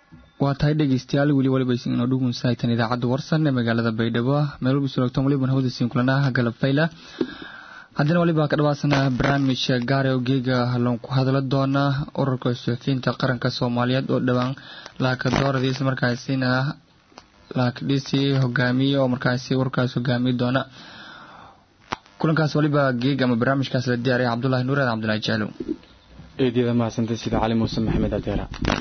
waa tahay dhegeystayaal weli waliba isin inoo dhugunsahaytan idaacadda warsan ee magaalada baydhabo meel walba sulogtan waliban hawda siin kulanaha galab fayla haddana waliba ka dhawaasana barnaamij gaare oo geega loon ku hadla doona ururka suxufiyiinta qaranka soomaaliyeed oo dhowaan laakadooradii isla markaasina laakdhisi hogaamiye oo markaasi ururkaas hogaamiye doona kulankaas waliba geeg ama barnaamijkaas la diyaaraya cabdulahi nuur aadan cabdulahi jaalow eedyada mahadsantay sida cali muuse maxamed adeera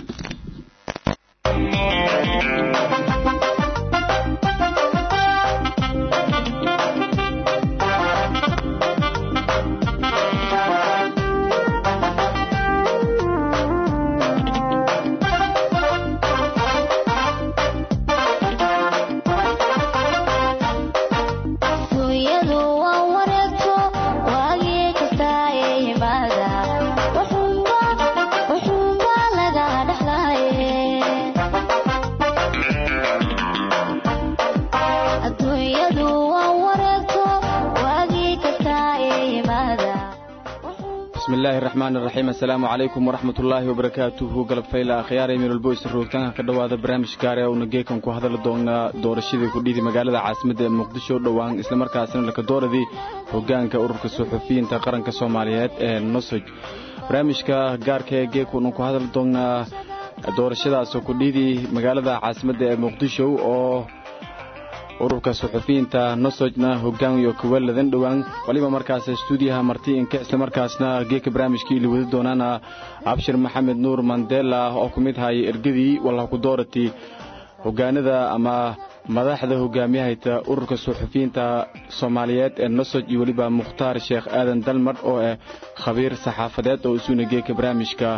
bismillahi raxmaan raxiim assalaamu calaykum waraxmat ullaahi wabarakaatuhu galab fayla akhyaarey meelwalbo isla roogtaanka ka dhowaada barnaamij gaare uuna geekan ku hadali doonaa doorashadii kudhidi magaalada caasimadda ee muqdisho dhowaan islamarkaasina lakadooradii hogaanka ururka suxufiyiinta qaranka soomaaliyeed ee nosoj barnaamijka gaarka ee geekuunan ku hadali doonaa doorashadaasoo kudhidi magaalada caasimadda ee muqdisho oo ururka suxufiyiinta nosojna hogaamiyo kuwaladan dhowaan waliba markaas stuudiyaha martiinka islamarkaasna geeka barnaamijkii ili wadi doonaana abshir maxamed nuur mandela oo ku mid haya ergadii wallah ku doorati hogaanada ama madaxda hogaamiyahayta ururka suxufiyiinta soomaaliyeed ee nosoj iyo weliba mukhtaar sheekh aadan dalmar oo ah khabiir saxaafadeed oo isuuna geeka barnaamijka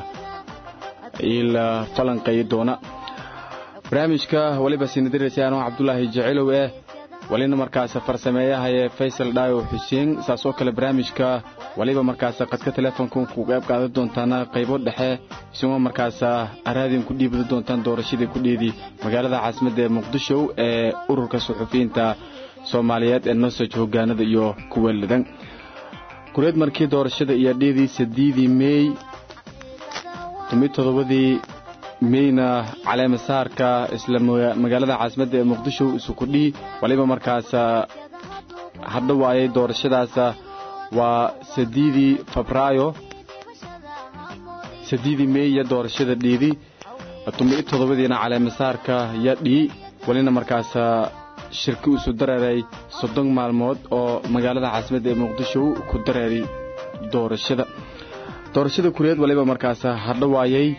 ila falanqeeyi doona barnaamijka waliba sinadiraysa anoo cabdulaahi jecelow eh walina markaas farsameeyahaye faysal dhaayo xuseen saas oo kale barnaamijka waliba markaas qadka teleefonka ku qayb qaadan doontaana qaybo dhexe isagoo markaas araadin ku dhiibada doontaan doorashadii ku dhiidi magaalada caasimadda ee muqdisho ee ururka suxufiyiinta soomaaliyeed ee nosoj hogaanada iyo kuwa ladan kureed markii doorashada iyo dhiidii sadiidii meey tumid todobadii meyna caleemasaarka isla magaalada caasimadda ee muqdisho isukudhii waliba markaas hadha waayay doorashadaas waa sadiidii febraayo sadiidii mey iyo doorashada dhiidi tumi toddobadiina caleemasaarka ya dhii walina markaas shirki isu dareeray soddon maalmood oo magaalada caasimadda ee muqdisho ku dareeray doorashada doorashada kureed waliba markaas hadha waayay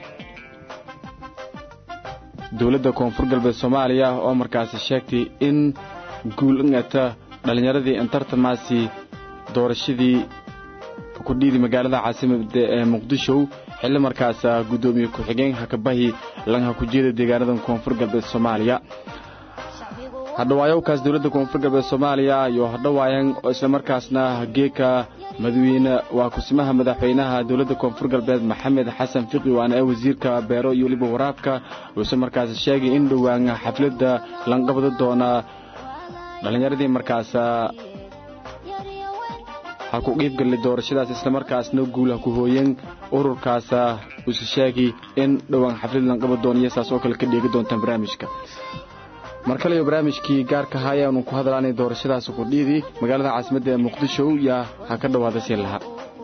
dowladda koonfur galbeed soomaaliya oo markaasi sheegtay in guul ingata dhallinyaradii intartamaasi doorashadii kudhiidi magaalada caasimadda ee muqdisho xilli markaas guddoomiye ku-xigeen hakabahi langha ku jeeda deegaanada koonfur galbeed soomaaliya hadhawaayowkaas dowladda koonfur galbeed soomaaliya iyo hadhawaayan oo islamarkaasna geeka madaxweyne waa kusimaha madaxweynaha dowladda koonfur galbeed maxamed xasan fiqi waana ee wasiirka beero iyo weliba waraabka wuuse markaas sheegay in dhowaan xafladda lanqabada doona dhallinyaradii markaas ha ku qiibgalay doorashadaas islamarkaasna guul ha ku hooyeen ururkaas wuuse sheegay in dhowaan xaflad lanqabad doona iyo saas oo kale ka dheegi doontaan barnaamijka mar kaleyo barnaamijkii gaarka ahaa ayaanu ku hadlaanay doorashadaas kudhiidi magaalada caasimadda ee muqdisho yaa ha ka dhowaada sii lahaa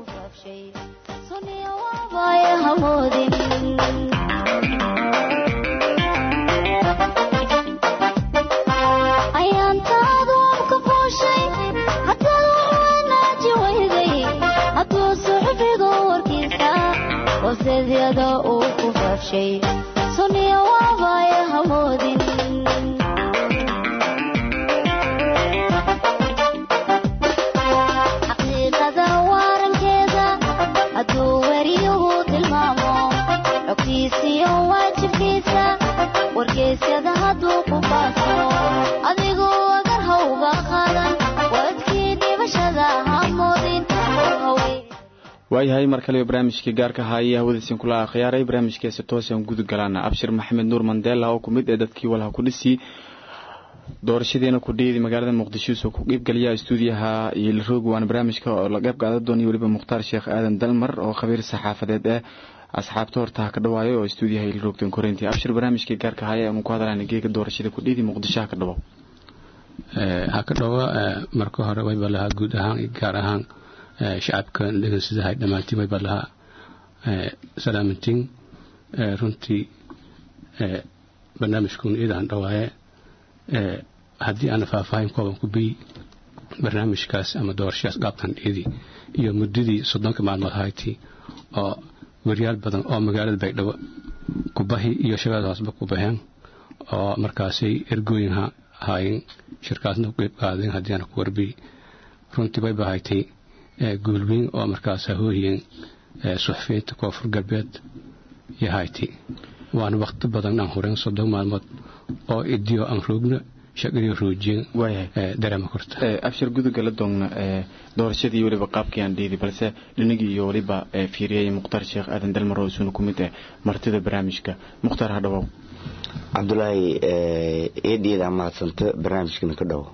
waayahay mar kale barnaamijkii gaarka ahaayee hawadiisin kula akhyaaray barnaamijkeesi toosaan guda galaana abshir maxamed nuur mandela oo ku mid ee dadkii walha ku dhisi doorashadeena ku dhiidi magaalada muqdisho soo ku qiibgaliya istuudiyaha iyo laroog waana barnaamijka oo la qayb qaadan doonaya weliba mukhtaar sheekh aadan dalmar oo khabiir saxaafadeed eh asxaabta horta ha ka dhawaayo oo istuudiyaha iyo laroogtan koreyntii abshir barnaamijkii gaarka haya aanu ku hadlayna geega doorashada ku dhiidi muqdisho ha ka dhawow ha ka dhawo marka hore wayba lahaa guud ahaan iyo gaar ahaan shacabka dhegeynsadahay dhammaantiin wayba lahaa salaamantiin runtii barnaamijkuuna iidaan dhawaaye haddii aana faahfaahin kooban ku biy barnaamijkaas ama doorashadaas qaabkan dhiidi iyo muddadii soddonka maalmood hayti oo waryaal badan oo magaalada baydhabo kubahi iyo shabeelada hoosba ku baheen oo markaasay ergooyin haayeen shirkaasna ku qeyb qaadeen haddii aana ku warbiy runtii bay bahaytay guulweyn oo markaas hooyeen suxufiyiinta koonfur galbeed iyo hayti waana wakti badan aan hureen soddon maalmood oo idiyo aan roogna shaqadii roojiyeen dareema korta abshir guduga la doogna doorashadii weliba qaabkii aan dhiidi balse dhinagii iyo weliba fiiriyay mukhtaar sheekh aadan dalmar oo isuna ku mid ah martida barnaamijka mukhtaar ha dhawow cabdulaahi eediyada mahadsanto barnaamijkana ka dhawo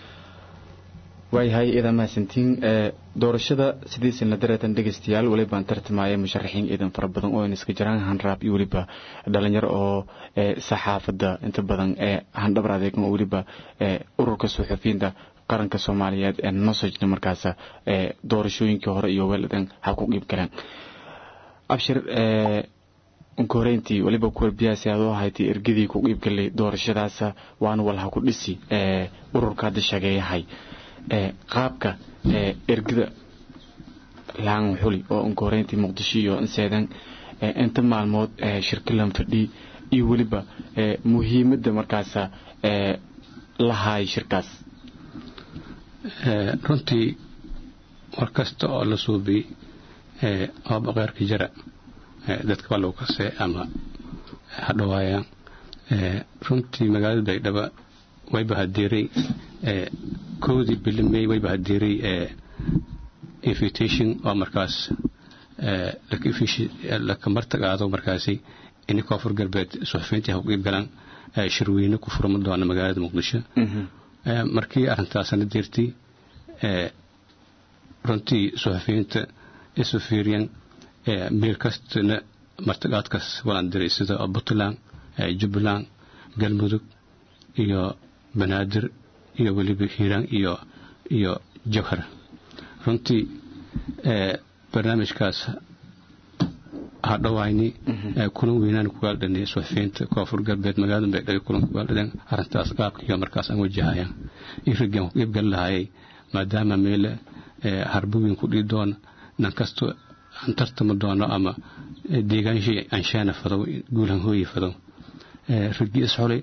waayahay iidan mahadsantiin doorashada sidiisina dareetan dhegeystayaal welibaan tartamaya musharaxiin iidan fara badan oo iska jiraan hanraab iyo weliba dhalinyaro oo saxaafadda inta badan ee handhabar adeegan oo weliba ururka suxufiyiinta qaranka soomaaliyeed ee nosojna markaas doorashooyinkii hore iyo weeladan ha ku qiib galeen abshir unkoreyntii weliba kuwarbiyaasi aad u ahaydii ergadii ku qiibgalay doorashadaas waana walha ku dhisi ururka hadda shageeyahay qaabka ergada laan xuli oo unkoreyntii muqdisho iyo inseedan inta maalmood shirkilan fadhi iyo weliba muhiimadda markaas lahaay shirkaas runtii war kasta oo la suubiy oo baqeerka jara dadka waa lagu kasee ama hadhawaayaan runtii magaalada baydhaba wayba hadeeray kowdii bilimey wayba hadeeray invitation oo markaas laka martagaado markaasi ini koonfur galbeed suxufiyiintii ha u qiib galaan shirweyne ku furma doona magaalada muqdisho markii arrintaasana deertay runtii suxufiyiinta isu fiiriyeen meel kastana martagaadkaas walaan diray sida puntland jubbaland galmudug iyo banaadir iyo weliba hiiraan iyo iyo jawhar runtii barnaamijkaas hadhawayni kulan weynaan kugaaldhanay suxufiyiinta koonfur galbeed magaalada baydhabo kulan kugaaldhadeen arrintaas qaabka iyo markaas aan wajahayaan iyo raggaan ku qiibgali lahayay maadaama meele harbuwiin ku dhii doona nan kasto aan tartami doono ama deegaanshii anshaana fadow guulan hooyi fadow raggii isxulay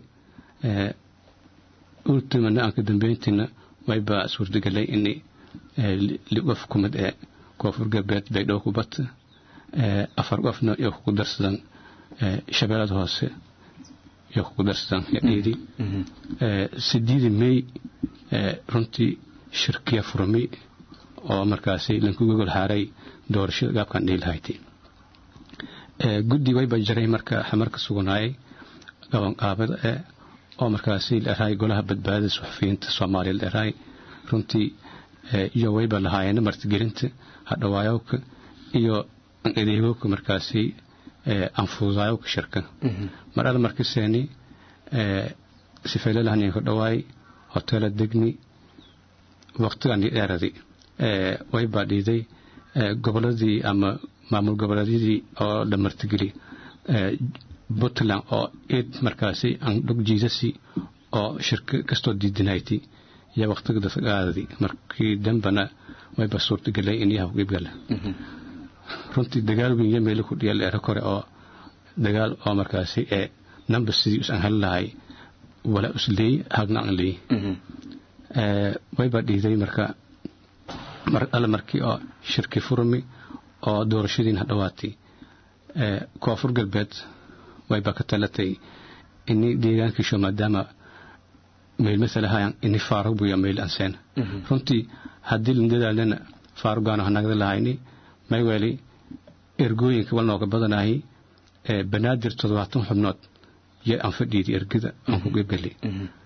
ultimana aan ka dambeyntiina wayba suurtagelay in qof kumid ee koonfur galbeed baydhabo ku bata afar qofna iyo kugu darsadan shabeellada hoose iyo kugu darsadan dhiidi sideedi may runtii shirkiya furmay oo markaasi lanku gogol haaray doorashada gaabkan dhihi lahayti guddi wayba jaray marka xamarka suganaayay qabanqaabada ee oo markaasi leerahay golaha badbaadada suxufiyiinta soomaaliya leerahay runtii iyo wayba lahaayeen martigelinta hadhawaayowka iyo adeegowka markaasi anfuudaayowka shirka mar alla markiseeni sifeylalahanin ka dhawaay hotela degni waqtigan dheeradi waybaa dhiiday goboladii ama maamul goboleedyadii oo la martigeli puntland oo id markaasi andhog jiidasi oo shirka kastoo diidinayti iyo waqtiga dadqaadadi markii dambana wayba suurtagelay in yaha qiibgala runtii dagaal weyn iyo meelo ku dhiya leero kore oo dagaal oo markaasi ee namba sidii usan heli lahay wala usleey hagna aan leey wayba dhiiday marka mar alle markii oo shirki furmi oo doorashadiin hadhawaatay koonfur galbeed wayba ka talatay ini deegaankiisho maadaama meel masalahayan ini faarug buya meel anseen runtii haddii landadaalana faarugaano hanagda lahayni mayweeli ergooyinka wal nooga badanahay banaadir toddobaatan xubnood yo aan fadhiidi ergada aan ku qeybgali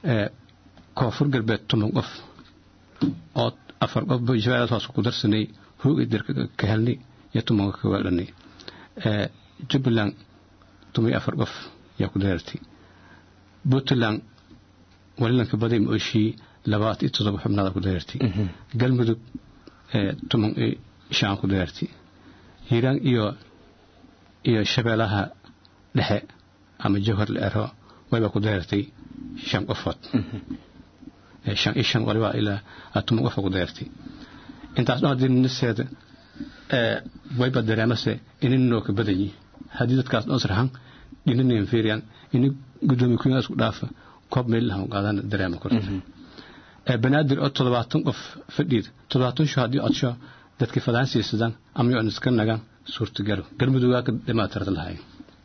koonfur galbeed toban qof oo afar qof shabeellaad hoos ku darsanay hoogay dirka ka helnay iyo tobanka ka weeldhanay jubbaland toban iyo afar qof yaa ku dareertay puntland walilanka baday ma oshii labaatan iyo toddoba xubnaada ku dareertay galmudug toban iyo shan ku dareertay hiiraan iyo iyo shabeellaha dhexe ama jawhar la ero wayba ku dareertay shan qofood shan iyo shan waliba ilaa toban qofa ku dareertay intaas dhan haddii niseeda wayba dareemase ininoo ka badanyi haddii dadkaas dhan sarxan dhinanin fiiriyan ini gudoomiye kuyaa isku dhaafa koob meelahan qaadana dareema korta banaadir oo toddobaatan qof fadhiid toddobaatan sho haddii codsho dadka fadaan siisadaan ama yoon iska nagaan suurtagalo galmudugaa ka dhimaatirada lahayn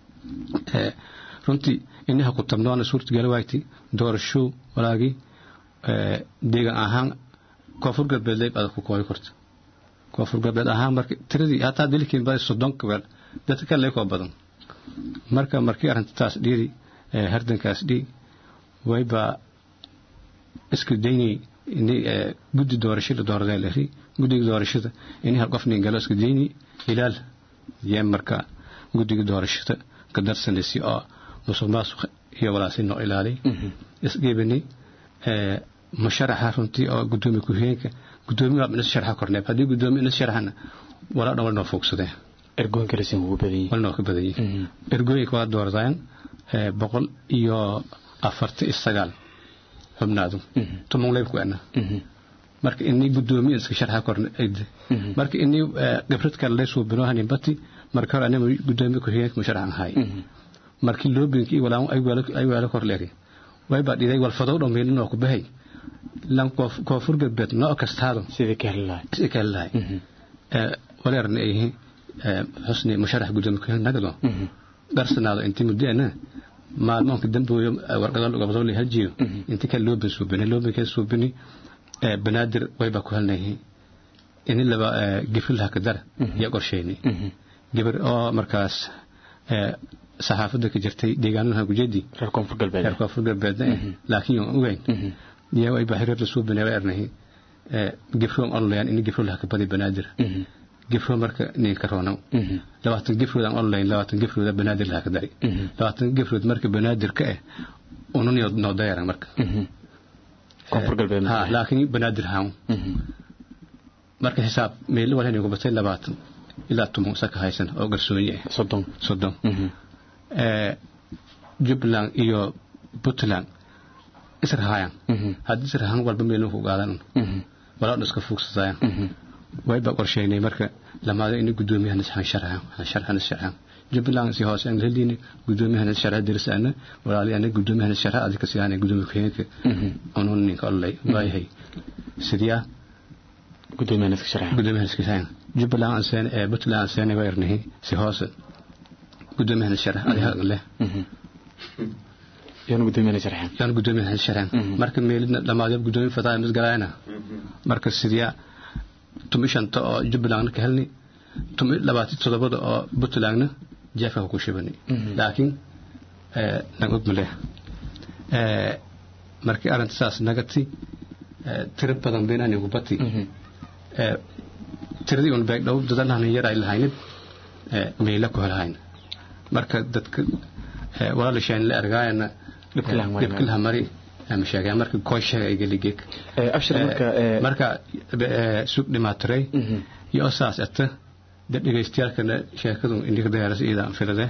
runtii inaha ku tabnoona suurtagalo wayti doorasho walaagii deegan ahaan koonfur galbeed leyb adag ku kooyi korta koonfur galbeed ahaan marka tiradii hataa dilkiin baday soddon gabeel dadka kale leykoo badan marka markii arrintaas dhiidi hardankaas dhii waybaa iska daynay ini guddi doorasho la dooradee lari guddiga doorashada ini hal qof nin galo iska daynay hilaal yee marka guddiga doorashada ka darsanaysi oo musuq maasuq iyo walaasi noo ilaalay isgeebanay musharaxa runtii oo gudoomiye ku-xigeenka gudoomiye waa inas sharxa korneeb haddii gudoomiye inas sharxana walaa dhan wal noo foogsadee ergooyinka rasin ugu badan yihiin wal noo ka badan yihiin ergooyinka waa dooradayan boqol iyo afarta iyo sagaal xubnaadu toban leyb ku ana marka inii gudoomiye iska sharxa korne ayde marka inii khibrad kale lay suubinoohanin bati marka hore anima gudoomiye ku-xigeenka musharaxan ahay markii loobinka iyo walaan ay weelo kor leeri waybaa dhiday walfadow dhammeynanoo ku bahay lan koonfur galbeed noo kastaado sidii ka heli lahay sidii ka heli lahay waleerna ay yihiin xusni musharax gudoomiye ku nagado dharsanaado intii muddeena maalmoonka dambooyo warqado gobdo la hajiyo intii kale loobin suubini loobin kale suubini banaadir waybaa ku helnayihiin ini laba gifrilaha ka dar yaa qorsheyni gabar oo markaas saxaafadda ka jirtay deegaanaha gujeedii reer koonfur galbeed reer koonfur galbeedna eh laakiin yoon ogeyn yaa way bahireer lasoo bineeba ernahi gifroon online ini gifro laha ka badi banaadir gifro marka ninka roonow labaatan gifrood aan online labaatan gifrooda banaadir laha ka dari labaatan gifrood marka banaadir ka eh unun noo dayaran marka koonfur galbeed ha laakiin banaadir haan marka xisaab meelo walhan ku batay labaatan ilaa tumo saka haysan oo garsoonye ah soddon soddon jubbaland iyo puntland israhayaan haddii israhan walba meelun ku qaadan walaadhan iska fuugsadayaan wayba qorsheynay marka lamaado ini guddoomiyahan sharxan sharxan jubbaland si hoose aan helini guddoomiyahan sharxa dirisana walaali ana guddoomiyahan sharxa adika siyaana guddoomiya ku-xigeenka unun ninka ololay waayahay sidiyaa guddoomiyahan iska sharxa guddoomiyahan iska sharxan jubbaland aan seen ee puntland aan seen waa ernahay si hoose guddoomiyahan sharxa adiga leh yaan guddoomiyahan sharxan yaan guddoomiyahan sharxan marka meelidna dhamaadyo guddoomiya fataa misgalaayana marka sidiyaa tumi shanta oo jubbalandna ka helni tumi labaati toddobada oo puntlandna jeefka ku shibani laakiin naga og maleh markii arrinta saas nagati tiro badan beenaan igu bati tiradii un beeg dhow dadalhan yar ay lahaynid meela ku helahayn marka dadka walaalishaan la argaayana dhibkilaha mari ama sheegay marka koo sheegay geligeek abshir marka marka sug dhimaatiray iyo saas ata dad dhegaystayaalkana sheekadu indhika dayaaras iidaan filade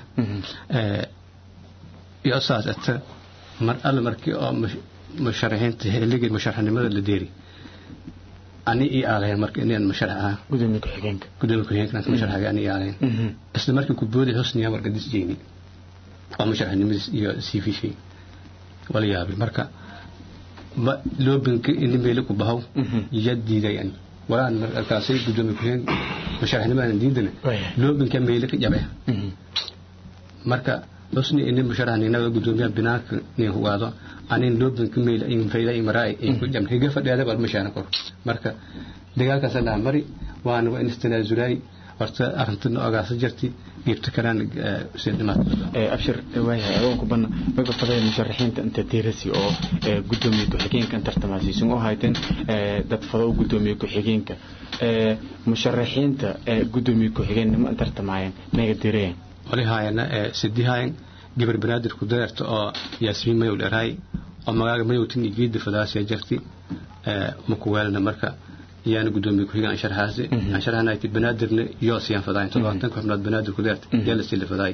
iyo saas ata mar alle markii oo musharaxiinta xilligii musharaxnimada la deeri ani ii aalayn marka inaan musharax ahaa gudoomiye ku-xigeenka gudoomiye ku-xigeenka musharaxaga ani ii aalayn isla markii ku boodi husniya marka disjeyni oo musharaxnimadiis iyo siifishay wala yaabay marka loobinka ini meeli ku bahow iya diidayan walaan markaasay gudoomiye ku-xigeen musharaxnimadan diidana loobinka meeli ka jabe marka husni ini musharaxninaga gudoomiyaha binaanka nin hugaado anin loobinka meel in fayda in maraa in ku jamne higa fadhiyaada bal mashaana kor marka dagaalkaas la mari waana waa in istanaazulay horta arintana ogaasa jirti geebta kalaan sii dhimaad abshir waayahay adoonku banna maga fadaya musharaxiinta inta diirasi oo gudoomiye ku-xigeenka in tartamaasiisun oo hayteen dad fado u gudoomiye ku-xigeenka musharaxiinta gudoomiye ku-xigeen nima in tartamaayeen naga direen wali haayana sidii haayan gabar banaadir ku dareerta oo yaasmiin mayow dharaay oo magaaga mayowtin iyo geedda fadaasiya jirti makuweelna marka yaana gudoomiye ku-xigaan ansharhaasi ansharhanayti banaadirna yoo siyaan fadaay todobaatanka xubnood banaadir ku deerta yaa la sii la fadaay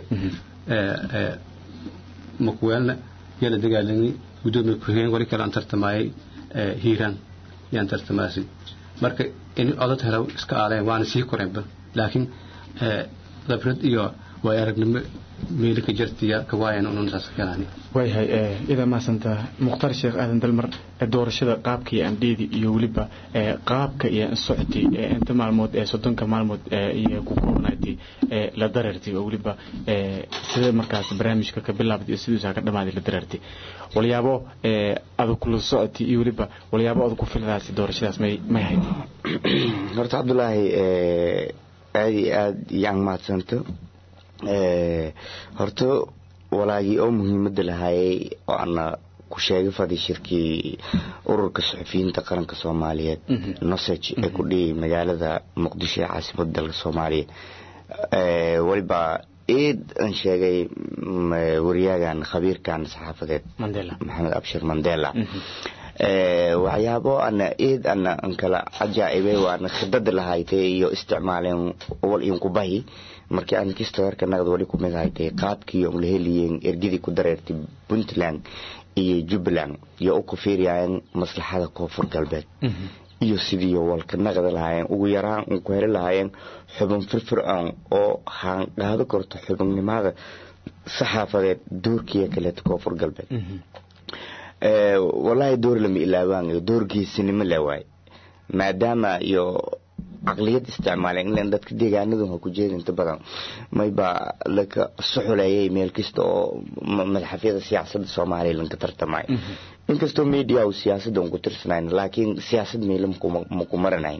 makuweelna yaa la dagaalami gudoomiye ku-xigeen wali kale aan tartamaayay hiiraan yaan tartamaasi marka in odad helo iska aaleen waana sii koreenba laakiin khibrad iyo waay aragnimo meeli ka jartiya kawaayan unun saas kalaani waayahay idaa mahadsanta mukhtaar sheekh aadan dalmar doorashada qaabka iyo andheedi iyo weliba qaabka iyo socti inta maalmood ee soddonka maalmood iyo ku koobnaatay la dareertay oo weliba sida markaas barnaamijka ka bilaabday iyo siduusaa ka dhamaaday la dareertay walyaabo adag kula socoti iyo weliba walyaabo adag ku filadaasi doorashadaas may may hayd horta cabdulaahi aada iyo aada yaan mahadsanto horta walaagii oo muhiimada lahaayay oo ana ku sheegay fadhi shirkii ururka suxufiyiinta qaranka soomaaliyeed nosage ee ku dhiyay magaalada muqdisho ee caasimada dalka soomaaliya waliba eed aan sheegay wariyaagan khabiirkan saxaafadeed maxamed abshir mandela waxyaabo ana eed ana an kala cajaa'ibay waana khidada lahaytay iyo isticmaaleen wal inkubahi markii aan kistoorka naqd wali ku mid haytay qaabkii on la heliyeen ergidii ku dareertay puntland iyo jubbaland iyo u ku fiiriyayeen maslaxada koonfur galbeed iyo sidii walka naqda lahaayeen ugu yaraan un ku heli lahaayeen xubin firfir-aan oo haanqaado karto xubinnimada saxaafadeed doorkiiyo kaleeta koonfur galbeed walaahi door lama ilaabaanayo door geesinimo le waay maadaama iyo caqliyad isticmaaleen ilan dadka deegaanadu ha ku jeeda inta badan mayba laka suxuleeyay meel kasta oo madaxafyada siyaasadda soomaaliya lanka tartamay inkastoo media uu siyaasadda un ku tirsanayn laakiin siyaasad meela maku maranayn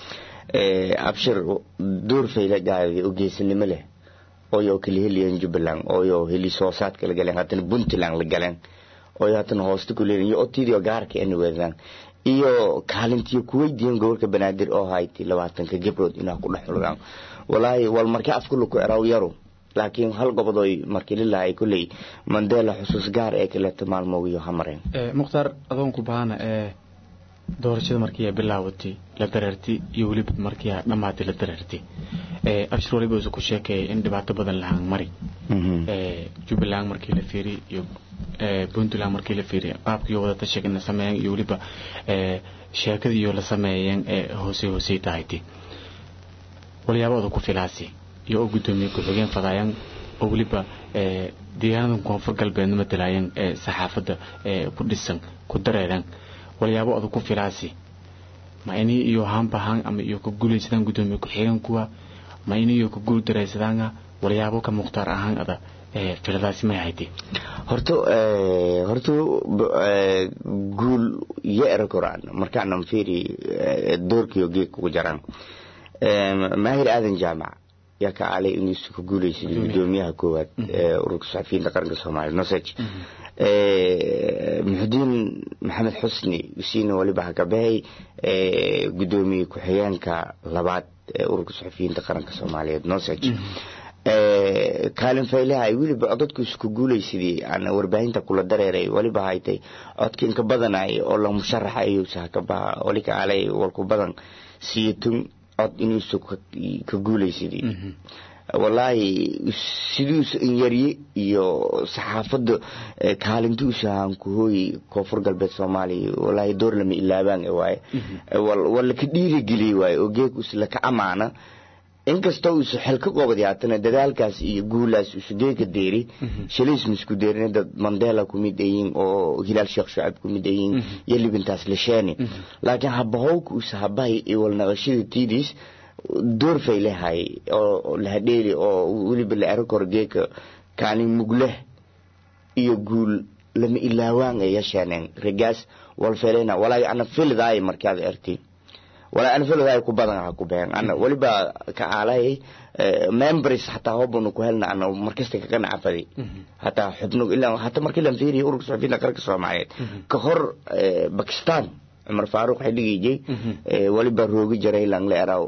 abshir door fayla gaaday oo geesinimo leh ooyo kala heliyeen jubbaland ooyo heli soosaadka la galeen haddana puntland la galeen ooyo haddana hoosta ku leeyiin iyo otidio gaarka ana weedaan iyo kaalintiyo kuweydiiyeen gobolka banaadir oo hayti labaatanka gabrood inaa ku dhex xulgaan walaahi wal markii afkula ku eraw yaro laakiin hal gobodoy markii lilahay kulley mandela xusuus gaar ee kaleeta maalmoogiyo hamareen mukhtaar adoonku bahana ee doorashada markii bilaawatay la dareertay iyo weliba markii dhammaatay la dareertay abshir waliba usu ku sheekeeyay in dhibaato badan lahaan mari jubbaland markii la fiiriy iyo puntland markii la fiiriy qaabkii wadata sheegna sameeyeen iyo weliba sheekadii iyo la sameeyeen ee hoose hoosey tahaytay walyaabada ku filaasi iyo oo gudoomiye ku-xigeen fadaayaan oo weliba deegaanada koonfur galbeedna matalaayeen ee saxaafadda ku dhisan ku dareereen walyaabo adag ku filaasi ma inii iyo haanbahaan ama iyo ka guulaysadaan gudoomiye ku-xigeen kuwa ma inii iyo ka guul dareysadaana walyaabo ka mukhtaar ahaan ada filadaasi may haytay horta horta guul iyo era koraan markaanan fiiri doorkiyo geeg kugu jaraan maahir aadan jaamac yaa ka caalay inuusu ka guulaysid gudoomiyaha koowaad ee ururka saxafiyiinta qaranka soomaaliya nosage muxudiin maxamed xusni usiina waliba hakabahay gudoomiye ku-xigeenka labaad ee ururka saxafiyiinta qaranka soomaaliyeed nosage kaalin faylaha ay weliba codadku isku guulaysidii aan warbaahinta kula dareeray waliba haytay codka inka badanay oo la musharaxa ayuusa hakabaha wali ka caalay walku badan siyatun cod inuusu ka guulaysidii walaahi siduusa inyarye iyo saxaafadda kaalintuusa aan ku hooyi koonfur galbeed soomaaliya walaahi door lama ilaabaan waaye wala ka dhiirigeliyey waaye oo geegus laka amaana inkastoo uusu xel ka qobadi haatana dadaalkaas iyo guulaas uusu geeka deeri shalaysma isku deerin dad mandela ku mid ayiin oo hilaal sheekh shucab ku mid ayiin iyo libintaas lesheeni laakiin habahowka uusa habahay iyo walnaqashada tiidiis door fay lehay oo lahadheeli oo weliba la ero koro geeka kaalin mugleh iyo guul lama ilaawaan ay yeesheeneen regaas walfelena walaahi ana filidaay markaad erti walaa anfalooda ay ku badan ha ku been ana waliba ka aalay members hataa hobanu ku helna ana markasta kaga nacafadi hataa xubno ilaa hataa markii la fiiriyo ururka suxufiyiinta qaranka soomaaliyeed ka hor bakistan cumar faaruq xilligiijay waliba roogi jaray lang la eraw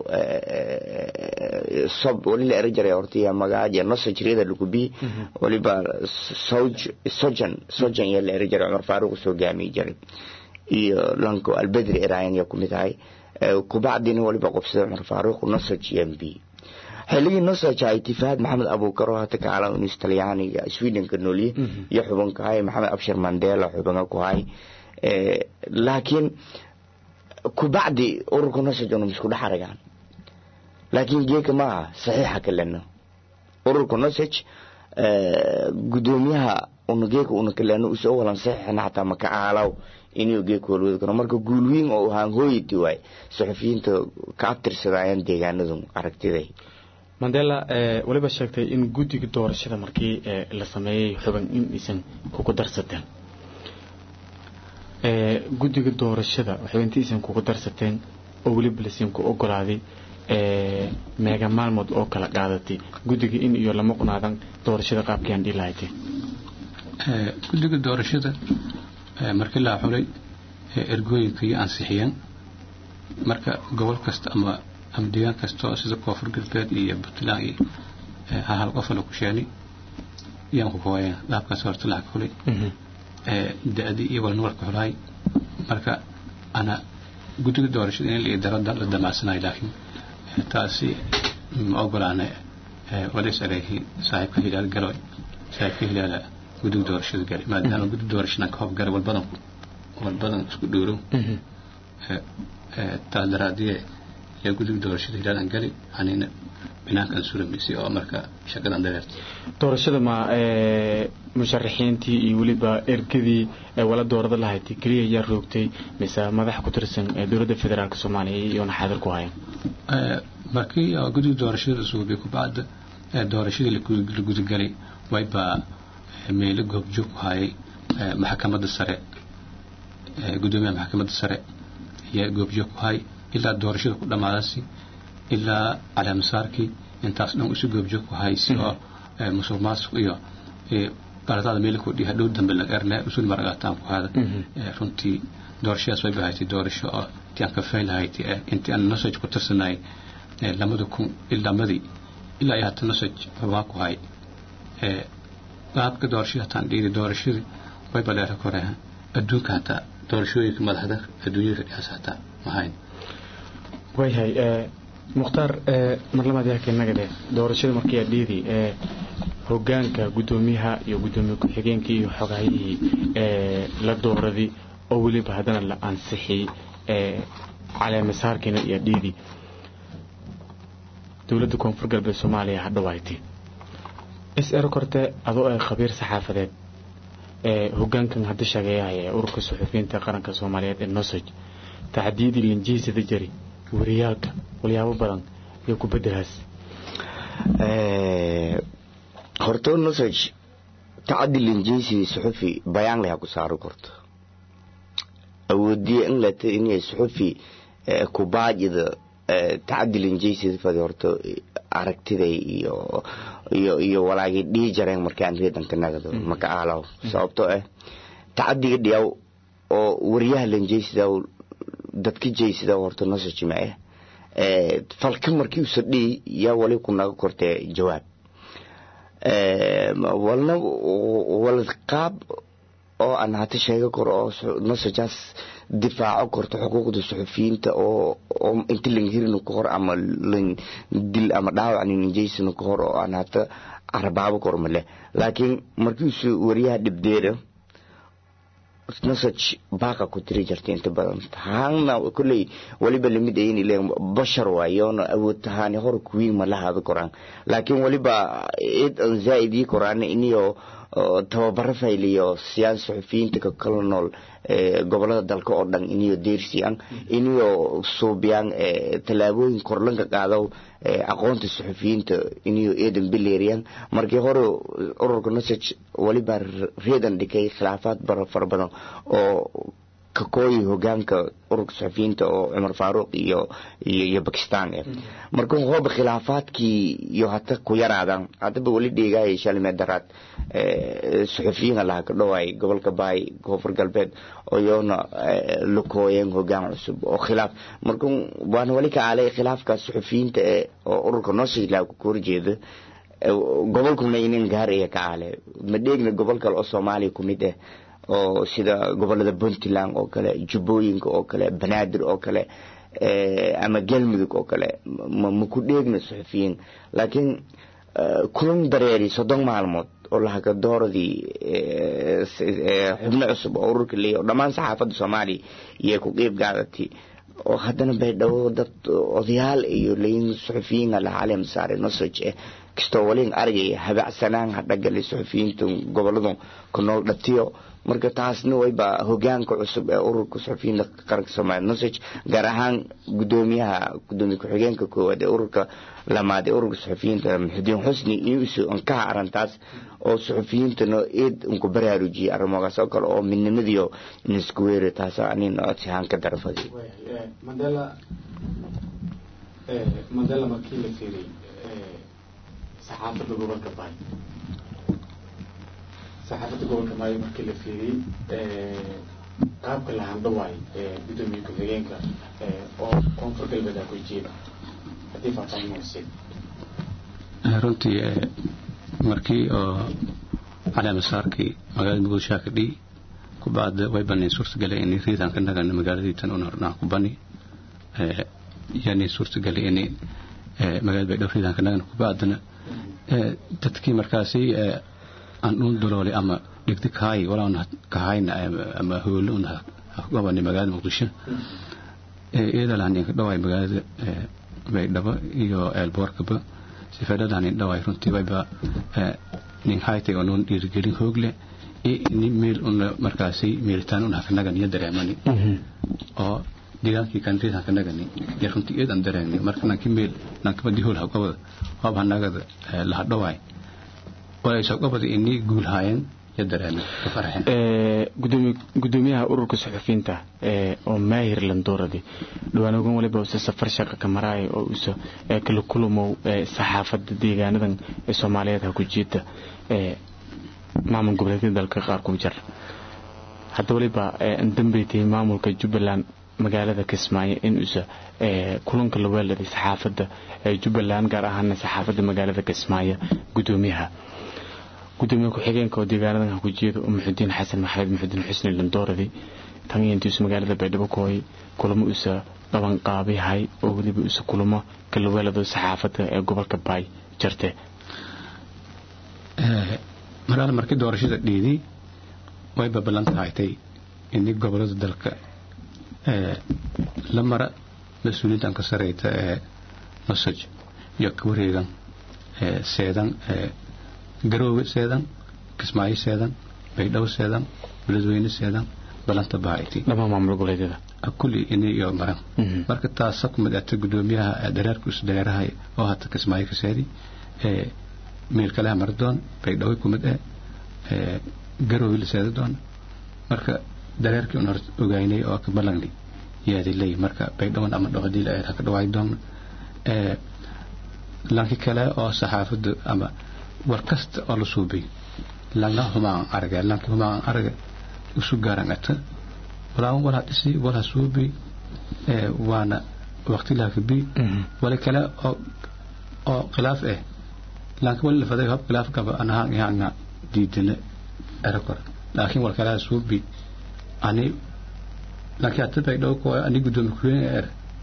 sob wali la era jaray hortiya magaaja nosa jiriyada lugubi waliba soj sojan sojan yaa la era jaray cumar faaruq soo gaamiyi jaray iyo lanko albedri erayan yaa kumid ahay kubacdina waliba qobsada cumar faaruq nosaj mb xilligii nosaj ah itifaad maxamed abuukaro hata kaala unis talyaaniga swedenka noolye iyo xubanka hay maxamed abshir mandela xubanga ku hay laakiin kubacdi ururka nosaj unum isku dhex aragaan laakiin geeka maaha saxiixa kaleno ururka nosaj gudoomiyaha una geeka una kaleno usoo walan saxiixna xataa maka aalaw inuu geeka walwadi karo marka guulwiin oo ahaan hooyati waay suxufiyiinta ka abtirsadayaan deegaanadu aragtiday mandela waliba sheegtay in guddiga doorashada markii la sameeyey xuban in aysan kugu darsateen guddiga doorashada xubinti aysan kugu darsateen oo weliba lasiinku ogolaaday meega maalmood oo kala qaadatay guddiga in iyo lama qunaadan doorashada qaabkiiaan dhihi lahaytee guddiga doorashada markii la xulay ergooyinka iyo ansixiyeen marka gobol kasta ama ama deegaan kasta oo sida koonfur galbeed iyo puntland iyo hal qof la ku sheeni yaan ku kooyeen dhaabkaas horta la xulay da-dii iyo walnumarka xulahay marka ana guddiga doorashada in la darada la damacsanayo laakiin taasi ma ogolaana walays areehi saaxiibka hilaal galoy saaxiibka hilaala guddiga doorashada galay maadaama guddiga doorashadan ka hobgalay walbadan walbadan isku dhowrow taas daraadiye yaa guddiga doorashada hilaalan gali anina binaankan suramaysay oo marka shaqadan dareertay doorashada ma musharaxiintii iyo weliba ergadii wala doorada lahayd keliya yaa roogtay mise madax ku tirsan dowladda federaalk soomaaliya iyoona xaadir ku hayan markii guddiga doorashada suubay kubacda doorashadii la gudagalay waybaa meelo goobjoog ku hayay maxkamadda sare gudoomiyaha maxkamadda sare ayaa goobjoog ku hayay ilaa doorashada ku dhammaadasi ilaa caleemasaarkii intaas dhan isu goobjoog ku hayay si oo musuq maasuq iyo baradada meel ku dhiha dhow dambe laga erne usul maragaataan ku hada runtii doorashadaas way bahaysay doorasho oo intii aan ka faylahayti intii aan nosaj ku tirsanay lamada kun ilamadii ilaa iyo hata nosaj waa ku hay qaabka doorashada hataan dhiiri doorashadii way baleera kore adduunka hataa doorashooyinka madaxda adduunyada dhihaas hataa mahayn wayhay mukhtaar mar labaad yaa keenagade doorashada markii adhiidi hogaanka guddoomiyaha iyo guddoomiye ku-xigeenkii iyo xogahayihii la dooradii oo weliba haddana la ansixiyey caleemasaarkiina iyo adhiidi dowladda koonfur galbeed soomaaliya hadhawaaytay is ero korte adoo ay khabiir saxaafadeed hogaankan hadda shageeyahaya ee ururka suxufiyiinta qaranka soomaaliyeed ee nosoj tacdiidii linjiisada jari wariyaalka walyaabo badan iyo kubedelaas horto nosaj tacadi linjeysi suxufi bayaan laha ku saaro korto awoodiye in lata inay suxufi kubaajida tacadi linjeysi fadi horto aragtiday iyo iyo iyo walaagii dhihi jareen markaan reedanka nagado maka aalaw sababtoo ah tacadiga dhiyaw oo wariyaha linjeysida dadka jeysida horta nosaj ma ah falka markii usa dhihi yaa wali ku naga kortee jawaab walna walad qaab oo aan hata sheega karo oo nosajaas difaaco korto xuquuqda suxufiyiinta oo oo inta lan hirina ka hor ama lan dil ama dhaawac ninjeysina ka hor oo aan hata arabaabo kor male laakiin markiisu wariyaha dhibdeeda nosaj baaqa ku tiri jirta inta badan haana kolley waliba lamid ayin ileen bashar waayoona awood tahaani hor kuwiin ma lahaada koraan laakiin waliba id aan zaa'idii koraan iniyo tababaro fayliyo siyaan suxufiyiinta ka kala nool gobolada dalka oo dhan iniyo deersiyaan iniyo suubiyaan tallaabooyin korlanka qaado aqoonta suxufiyiinta iniyo eedan bileeriyaan markii hore ururka nosaj waliba reedan dhikay khilaafaad fara badan oo kakooyi hogaanka ururka saxufiyiinta oo cumar faaruuq iyo iyo bakistan eh marka hooba khilaafaadkii iyo hata ku yaraadan haddaba weli dheegaayay shalmee daraad saxufiyiin laha ka dhawaay gobolka baay koonfur galbeed oyoona lakooyeen hogaan cusub oo khilaaf marka waana weli ka aalay khilaafkaas saxufiyiinta ee oo ururka noosila ku horjeeda gobolkuna inin gaaraya ka aale ma dheegna gobol kale oo soomaaliya ku mid ah oo sida gobolada puntland oo kale jubbooyinka oo kale banaadir oo kale ama galmudug oo kale ma ku dheegna saxufiyiin laakiin kulan dareeri soddon maalmood oo lahaka dooradii xubno cusub oo ururka leeya oo dhammaan saxaafadda soomaaliya iyay ku qiib gaadatay oo haddana baydhabo dad odayaal iyo layin saxufiyiin laha caleem saare nosoj eh kastoo waliin argaya habacsanaan hadhagalay saxufiyiinta goboladu ku nool dhatiyo marka taasna wayba hogaanka cusub ee ururka saxufiyiinta qaranka soomaaliya nosoj gaar ahaan gudoomiyaha gudoomiye ku-xigeenka koowaad ee ururka lamaad ee ururka saxufiyiinta muxudiin xusni iyo isu ankaha arrintaas oo saxufiyiintana eed unku baraarujiyay arrimogaas oo kale oo midnimadiyo inisku weeri taasa anin codsihaan ka darafadi mandela markii la fiiriyey saxaafadda gobolka baay saxaafadda gobolka baay markii la fiiriyey qaabka la handhawaay gudoomiye ku-xigeenka oo koonfur galbeed ku jeeda haddii faahfaahin weysid runtii markii oo caleemasaarkii magaalada muqdisho ka dhii kubacda way baneen suurtagalay in riidan ka nagan magaaladii tan una hornaa ku bani yani suurtagalay in magaalada baydhabo riidan ka nagan kubacdana dadkii markaasi aan uun doloolay ama dhigdi kahay walaan kahayna ama hoolo un gobani magaalada muqdisho iyada lahanin ka dhawaay magaalada baydhabo iyo eelboorkaba sifeedhadahanin dhawaay runtii wayba nin haytay oo nuun dhiirigelin hoogle nin meel una markaasi meelitaan un hakanagan iyo dareemani oo deegaankii kanriid hakanagani iyo runtii eedan dareemni marka nanki meel nankabadi hool hagobada hoob hanagada lahadhawaay walaysagobada inii guulhaayeen iyo dareemen ka farxeen gudoomiyaha ururka suxufiyiinta oo maahir landooradi dhawaan ogan waliba use safar shaqa ka maraaya oo use kala kulumow saxaafadda deegaanadan ee soomaaliyeed ha ku jiita maamul goboleedyada dalka qaar ku jar hadda waliba dambeytay maamulka jubbaland magaalada kismaayo in use kulanka la weeladay saxaafadda jubbaland gaar ahaana saxaafadda magaalada kismaayo gudoomiyaha gudoomiye ku-xigeenka oo deegaanadan ha ku jeeda oo muxudiin xasan maxamed muxudiin xusni landooradi tan iyo intiisu magaalada baydhabo kooy kulamo usa dhaban qaabihay oo weliba usa kulamo kala weelado saxaafadda ee gobolka baay jarte malaal markii doorashada dhiiday wayba ballanta haytay ini gobolada dalka la mara mas-uuliyiintan ka sareyta ee nosoj iyo ka wareegan seedan garoowe seedan kismaayo seedan baydhabo seedan beledweyne seedan balanta bahayti dhammaan maamul goboleedyada kulli ini iyo maran marka taasa kumid ata gudoomiyaha dareerka isu dareerahay oo hata kismaayo ka seedi meel kaleha mari doon baydhabo kumid eh garoowe la seedi doona marka dareerkii un hor ogaynay oo ka ballangnay yaadi ley marka baydhawan ama dhaqadii la ha ka dhawaay doona lanki kale oo saxaafadda ama war kasta oo la suubay langa humaan arage lanki humaan arage isu gaaran ata walaawan walha dhisi walha suubay waana waqti laakibi wali kale oo oo khilaaf eh lanki wali lafaday hab khilaaf gaba anahaan ihaanga diidana erakor laakiin wal kale suubay ani lanki hata baydhaw ko ani gudoomi kuween er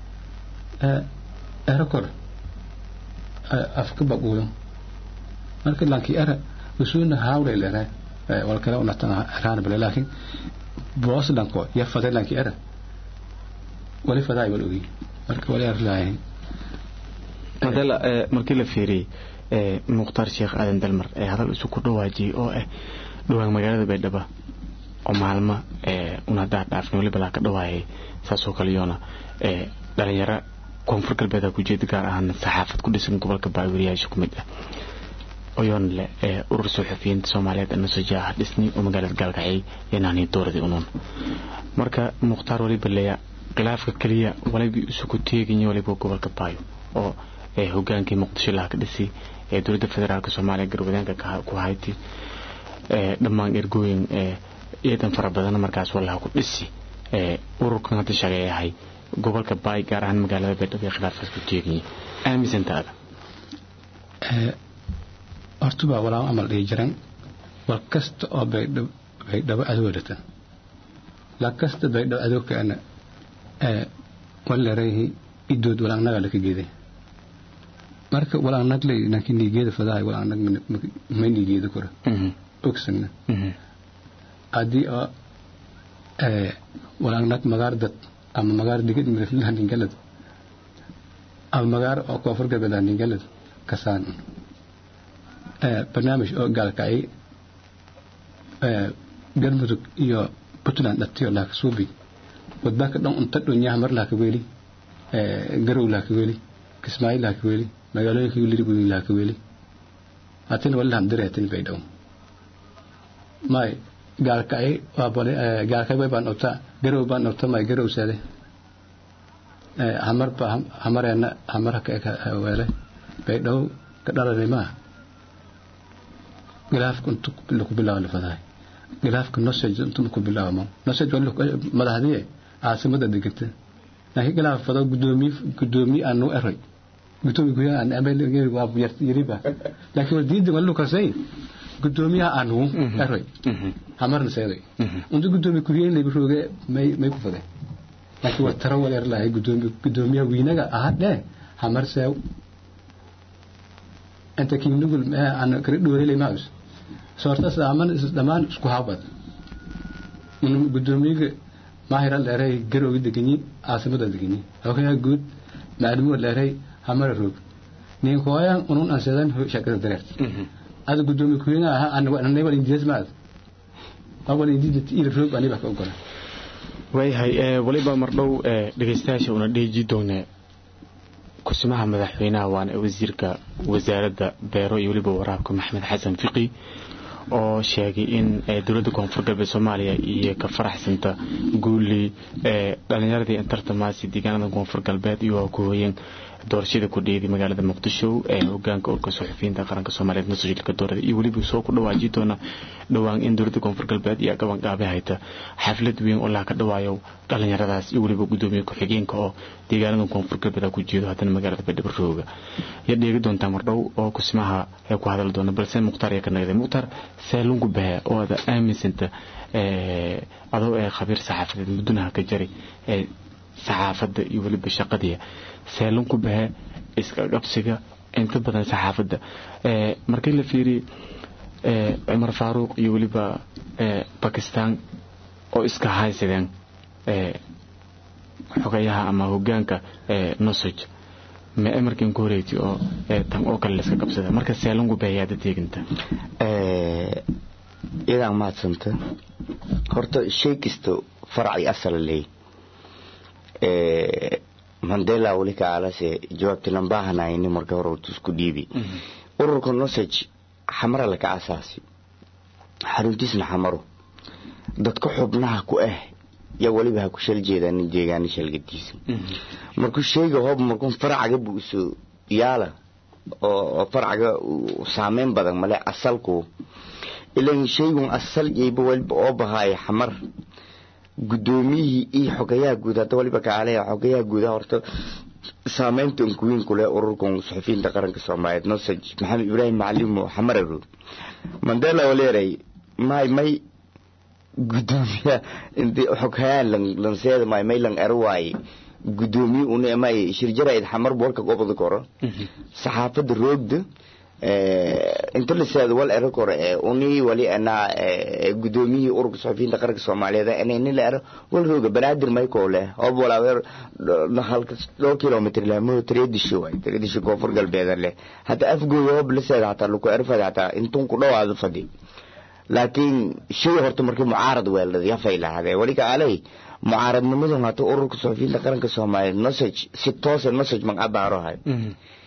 erakor afka baquuyo marka lanki era usuna hawle lere wal kale unatan eraan bale laakiin boos lanko ya faday lanki era wali faday wal ogi marka wali arlaay madala markii la fiiriyey mukhtaar sheekh aadan dalmar ee hadal isu ku dhawaajiyey oo ah dhawaan magaalada baydhaba oo maalmo un haddaa dhaafin waliba laa ka dhawaayay saasoo kale yoona dhalinyaro koonfur galbeed ku jeeda gaar ahaan saxaafad ku dhisan gobolka baawiriyaasha ku mid ah oyoon leh ee urur suxufiyiinta soomaaliyeed nasoja ah dhisni oo magaalada gaalkacay inaani dooradii unuun marka mukhtaar waliba leya khilaafka keliya waliba isugu teeganya waliba gobolka baayo oo hogaankii muqdisho laha ka dhisi ee dowladda federaalk soomaaliya garwadeenka ku hayti dhammaan ergooyin ciidan fara badan markaas walaha ku dhisi ururkan hadda shaqeeyahay gobolka baay gaar ahaan magaalada baydhabo ee khilaafkaas ku teeganya aaminsantaada hortubaa walaal amal dhihi jiran war kasta oo baydhabo adoodhata la kasta baydhabo adoogkaana waleerayahi idood walaangnaga laka geeday marka walaangnagley nanki nigeeda fadahay walaangnag ma nigeeda kora ogsagna haddii oo walaangnag magaar dad ama magaar digid miriflahandingalad ama magaar oo koonfur galbeed handingalad kasaan barnaamij oo gaalkacay galmudug iyo puntland dhatiyo laaka suubi wadbaaka dhan unta dhonyaha mar laaka weeli garow laaka weeli kismaayo laaka weeli magaalooyinka lirigudi laaka weeli hatina wali lahan dire hatin baydhaw may gaalkacay waa bole gaalkacay way baan obta garow baan obta may garow saade hamar ba hamareena hamar ka weele baydhaw ka dhalanay maaha khilaafka intu laku bilaabo lafadahay khilaafka nosage intu laku bilaabo nosage madaxdiye caasimada deganta laakiin khilaaf fado gudoomiye gudoomiye aan noo eray gudoomiye guyaha aan amel waa yariba laakiin war diinta wali lukasay gudoomiyaha aan nuu eray hamarna seeday untu gudoomiye kuhiyen layba rooge may may ku fade laakiin war tara wal er lahay gudoomiye gudoomiyaha wiinaga ahadhe hamar seew inta kiinugul aan kala dhoorelay maus soortas dhammaan dhammaan isku habad gudoomiyaga maahira leeray garowga deganyi caasimada deganyi xogayaa guud maclumo leeray hamara roog nin kooyan unun ansedan shakada dareert ada gudoomiye kuyena aha anay wal indias maad wal indias ila roog ani ba ka ogola waayahay waliba mardhow dhegeystayaasha una dheeji doonaa kusimaha madaxweynaha waana wasiirka wasaaradda beero iyo weliba waraabka maxamed xasan fiqi oo sheegay in dowladda koonfur galbeed soomaaliya iyo ka faraxsanta guuli dhalinyaradii tartamaasi deegaanada koonfur galbeed iyo ku hooyeen doorashada ku dheeday magaalada muqdisho ee hogaanka urka suxufiyiinta qaranka soomaaliyeed masajilka doorada iyo weliba soo ku dhawaaji doona dhowaan in dowladda koonfur galbeed iyo gabanqaabe hayta xaflad weyn oo laha ka dhawaayo dhalinyaradaas iyo weliba gudoomiye ku-xigeenka oo deegaanada koonfur galbeed ku jeedo haddana magaalada baydhabo rooga ya dheegi doontaa mardhow oo kusimaha ee ku hadali doona balse mukhtaar ayaa ka nagday mukhtaar seelungu bahe oo ada aaminsanta adoo ee khabiir saxaafadeed muddunaha ka jari ee saxaafadda iyo weliba shaqadii seelunku bahe iska qabsiga inta badan saxaafadda markii la fiiriye cumar faaruuq iyo weliba bakistan oo iska haysadeen xogayaha ama hogaanka nosoj ma emarkin ku horeyti oo tan oo kale laiska qabsada marka seelungu bahe yaada teeginta iyadaa mahadsanta horta shay kasta faracay asala leey mandela weli kaalase jawaabti lambahanayni marka hore horta isku dhiibi ururka nosage xamara laka asaasi xaruntiisna xamaro dadka xubnaha ku ah yaa weliba ha ku shal jeedaan deegaana shalgadiisa markuu sheega hoob markuu faracaga buu isu yaala oo faracaga saameyn badan male asalku ilan shaygun asal yayba weliba oo bahaaya xamar gudoomiyihii iyo xogayaha guud hadda waliba kaale xogayaha guudaha horta saameynta unkuwiin kule ururkan suxufiyiinta qaranka soomaaliyeed nosaj maxamed ibraahim macalimo xamararood mandela waleeray may may gudoomiya inti xoghayaan lanseeda may may lang ero waaye gudoomiye una may shirjarayd xamar warka gobada koro saxaafada roogda inta liseeda wal ero kore uni wali anaa gudoomiyihii ururka suxufiyiinta qaranka soomaaliyeed inayni la ero wal rooga banaadir mayko leh hoob walaaweer halka dhowr kilomitr leh mo tradisho waay tradisho koonfur galbeeda leh hata afgooda hoob liseeda hataa laku erfada hataa intun ku dhowaado fadhi laakiin shay horta markii mucaarad weeldad yafay lahadee wali kaaley mucaaradnimadan hata ururka suxufiyiinta qaranka soomaaliyeed nosage si toosa nosage mag abaarohay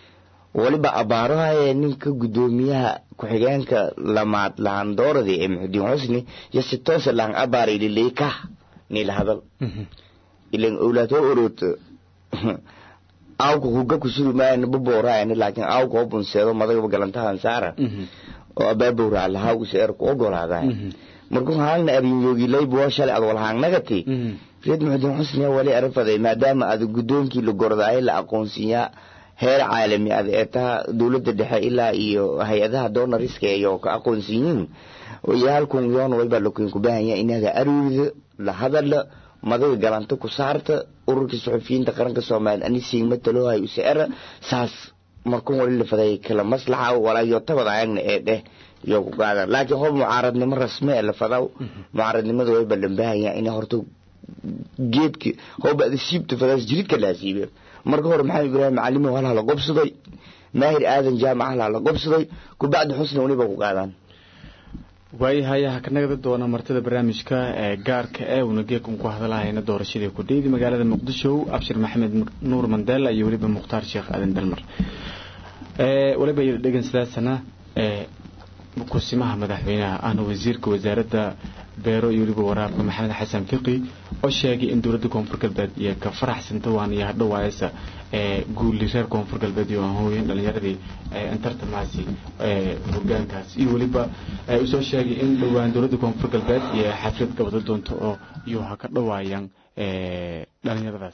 waliba abaarahaya ninka gudoomiyaha ku-xigeenka lamaad lahandooradii ee muxudiin xusni iyo si toosa lahan abaara ililey kah nila hadal ilan owlaad ho orooto awka kuga kusuri maayana baboorayana laakiin awka ho bunseedo madagaba galantahan saara oo abaabowraa lahaa useer ku ogolaaday markuu haalna arinyogilaybuwa shalay ad walhaangnagati reed muxudiin xusniya wali arafaday maadaama ad gudoonkii la gordaayo la aqoonsiiyaa heer caalami ad ee taha dowladda dhexe ilaa iyo hay-adaha doonariska iyo ka aqoonsiyiin iyo halkun yoon wayba lakuin kubahanya inaga arwida la hadala madaga galanta ku saarta ururka suxufiyiinta qaranka soomaaliya anisiin matalohay useera saas markun wali lafaday kala maslaxa walaayo tabad ayagna ee dheh iyo ku qaadan laakiin hob mucaaradnimo rasme ee lafadaw mucaaradnimada wayba lambahanya ina horta geedka hoba ada siibta fadaas jiridka laa siibe marka hore maxamed ibraahim macalimow halha la gobsaday maahir aadan jaamac halha la gobsaday kubacdi xusna weliba ku qaadaan waayahay ha ka nagda doona martida barnaamijka ee gaarka ee uuna geekun ku hadalahayna doorashadii ku dheydi magaalada muqdisho abshir maxamed nuur mandela iyo weliba mukhtaar sheekh aadan dalmar waliba yada dhegan sidaasana kusimaha madaxweynaha ahna wasiirka wasaaradda beero iyo weliba waraabka maxamed xasan fiqi oo sheegay in dowladda koonfur galbeed iyo ka faraxsanta waan iyo hadhowaayasa guuli reer koonfur galbeed iyo hooyan dhalinyaradii tartamaasi hogaankaas iyo weliba usoo sheegay in dhowaan dowladda koonfur galbeed iyo xaflad gabado doonto oo iyo ha ka dhowaayaan dhalinyaradaas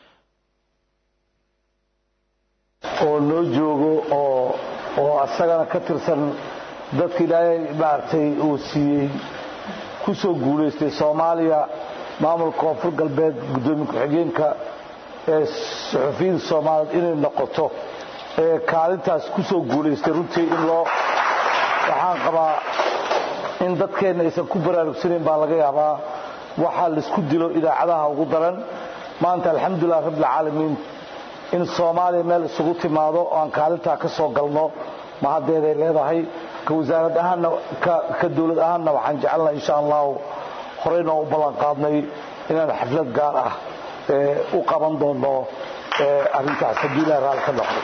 oo noo joogo oo oo asagana ka tirsan dadka ilaahay maaragtay uu siiyey ku soo guulaystay soomaaliya maamulka koonfur galbeed guddoomiye ku-xigeenka ee suxufiyiinta soomaaliyeed inay noqoto ee kaalintaas ku soo guulaystay runtii in loo waxaan qabaa in dadkeenna aysan ku baraarugsanayn baa laga yaabaa waxaa laisku dilo idaacadaha ugu daran maanta alxamdulilah rabbilcaalamiin in soomaaliya meel isugu timaado oo aan kaalintaa ka soo galno mahaddeeday leedahay ka wasaarad ahaanna ka dowlad ahaanna waxaan jecelnaha insha allahu horeyna u ballan qaadnay inaan xaflad gaar ah u qaban doono arrintaas haddii ilaha raalli ka noqdo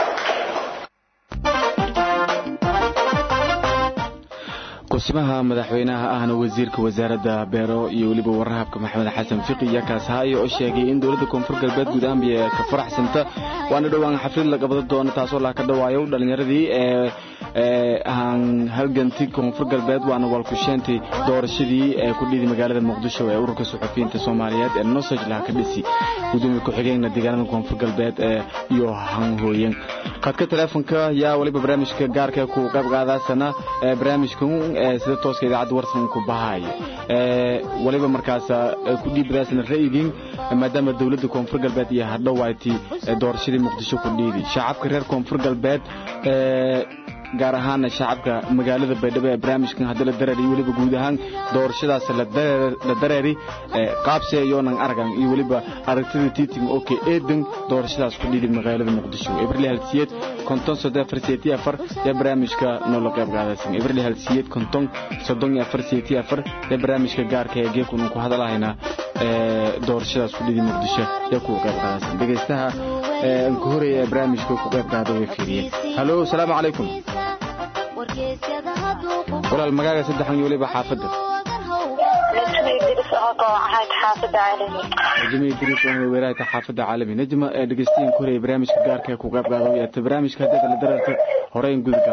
kusimaha madaxweynaha ahna wasiirka wasaaradda beero iyo weliba warahabka maxamed xasan fiqi iyo kaashaayo oo sheegay in dowladda koonfur galbeed guud ahaan biyo ka faraxsanta waana dhowaan xaflad la qabado doono taasoo laa ka dhawaayo dhalinyaradii ee aan halganti koonfur galbeed waana walkusheentay doorashadii ee ku dhidi magaalada muqdisho ee ururka suxufiyiinta soomaaliyeed ee nosoj laha ka dhisi gudoomiye ku-xigeenna deegaanada koonfur galbeed ee iyo hanhooyen khadka teleefonka yaa waliba barnaamijka gaarka ku qayb qaadaasana barnaamijkan sida tooska idaacadda warsan ku bahaayo waliba markaas ku dhiibadaasna ra'yigiin maadaama dowladda koonfur galbeed iyo hadhowaati doorashadii muqdisho ku dhiidi shacabka reer koonfur galbeed gaar ahaana shacabka magaalada baydhabo ee barnaamijkan hadda la dareeri iyo weliba guud ahaan doorashadaas la dareeri qaabse yoonan aragan iyo weliba aragtida tiiting oke eedan doorashadaas ku dhidi magaalada muqdisho ibrili halsiyeed konton soddon afar seeti afar ee barnaamijka noola qayb qaadaysan ibrili halsiyeed konton soddon iyo afar seeti afar ee barnaamijka gaarka ee geekun ku hadalahaynaa doorashadaas ku dhidi muqdisho ee kuwa qayb qaadaysan dhegaystaha ku horeeya ee barnaamijka ku qayb qaada way fiiriyeen halo asalaamu calaykum walaal magaaga saddexan iyo weliba xaafadda najma idriis oo weeraayta xaafadda caalami najma dhegeystayin ku horeeya barnaamijka gaarka ee ku qayb qaada yaata barnaamijka hadda la dararta horeyn gudagal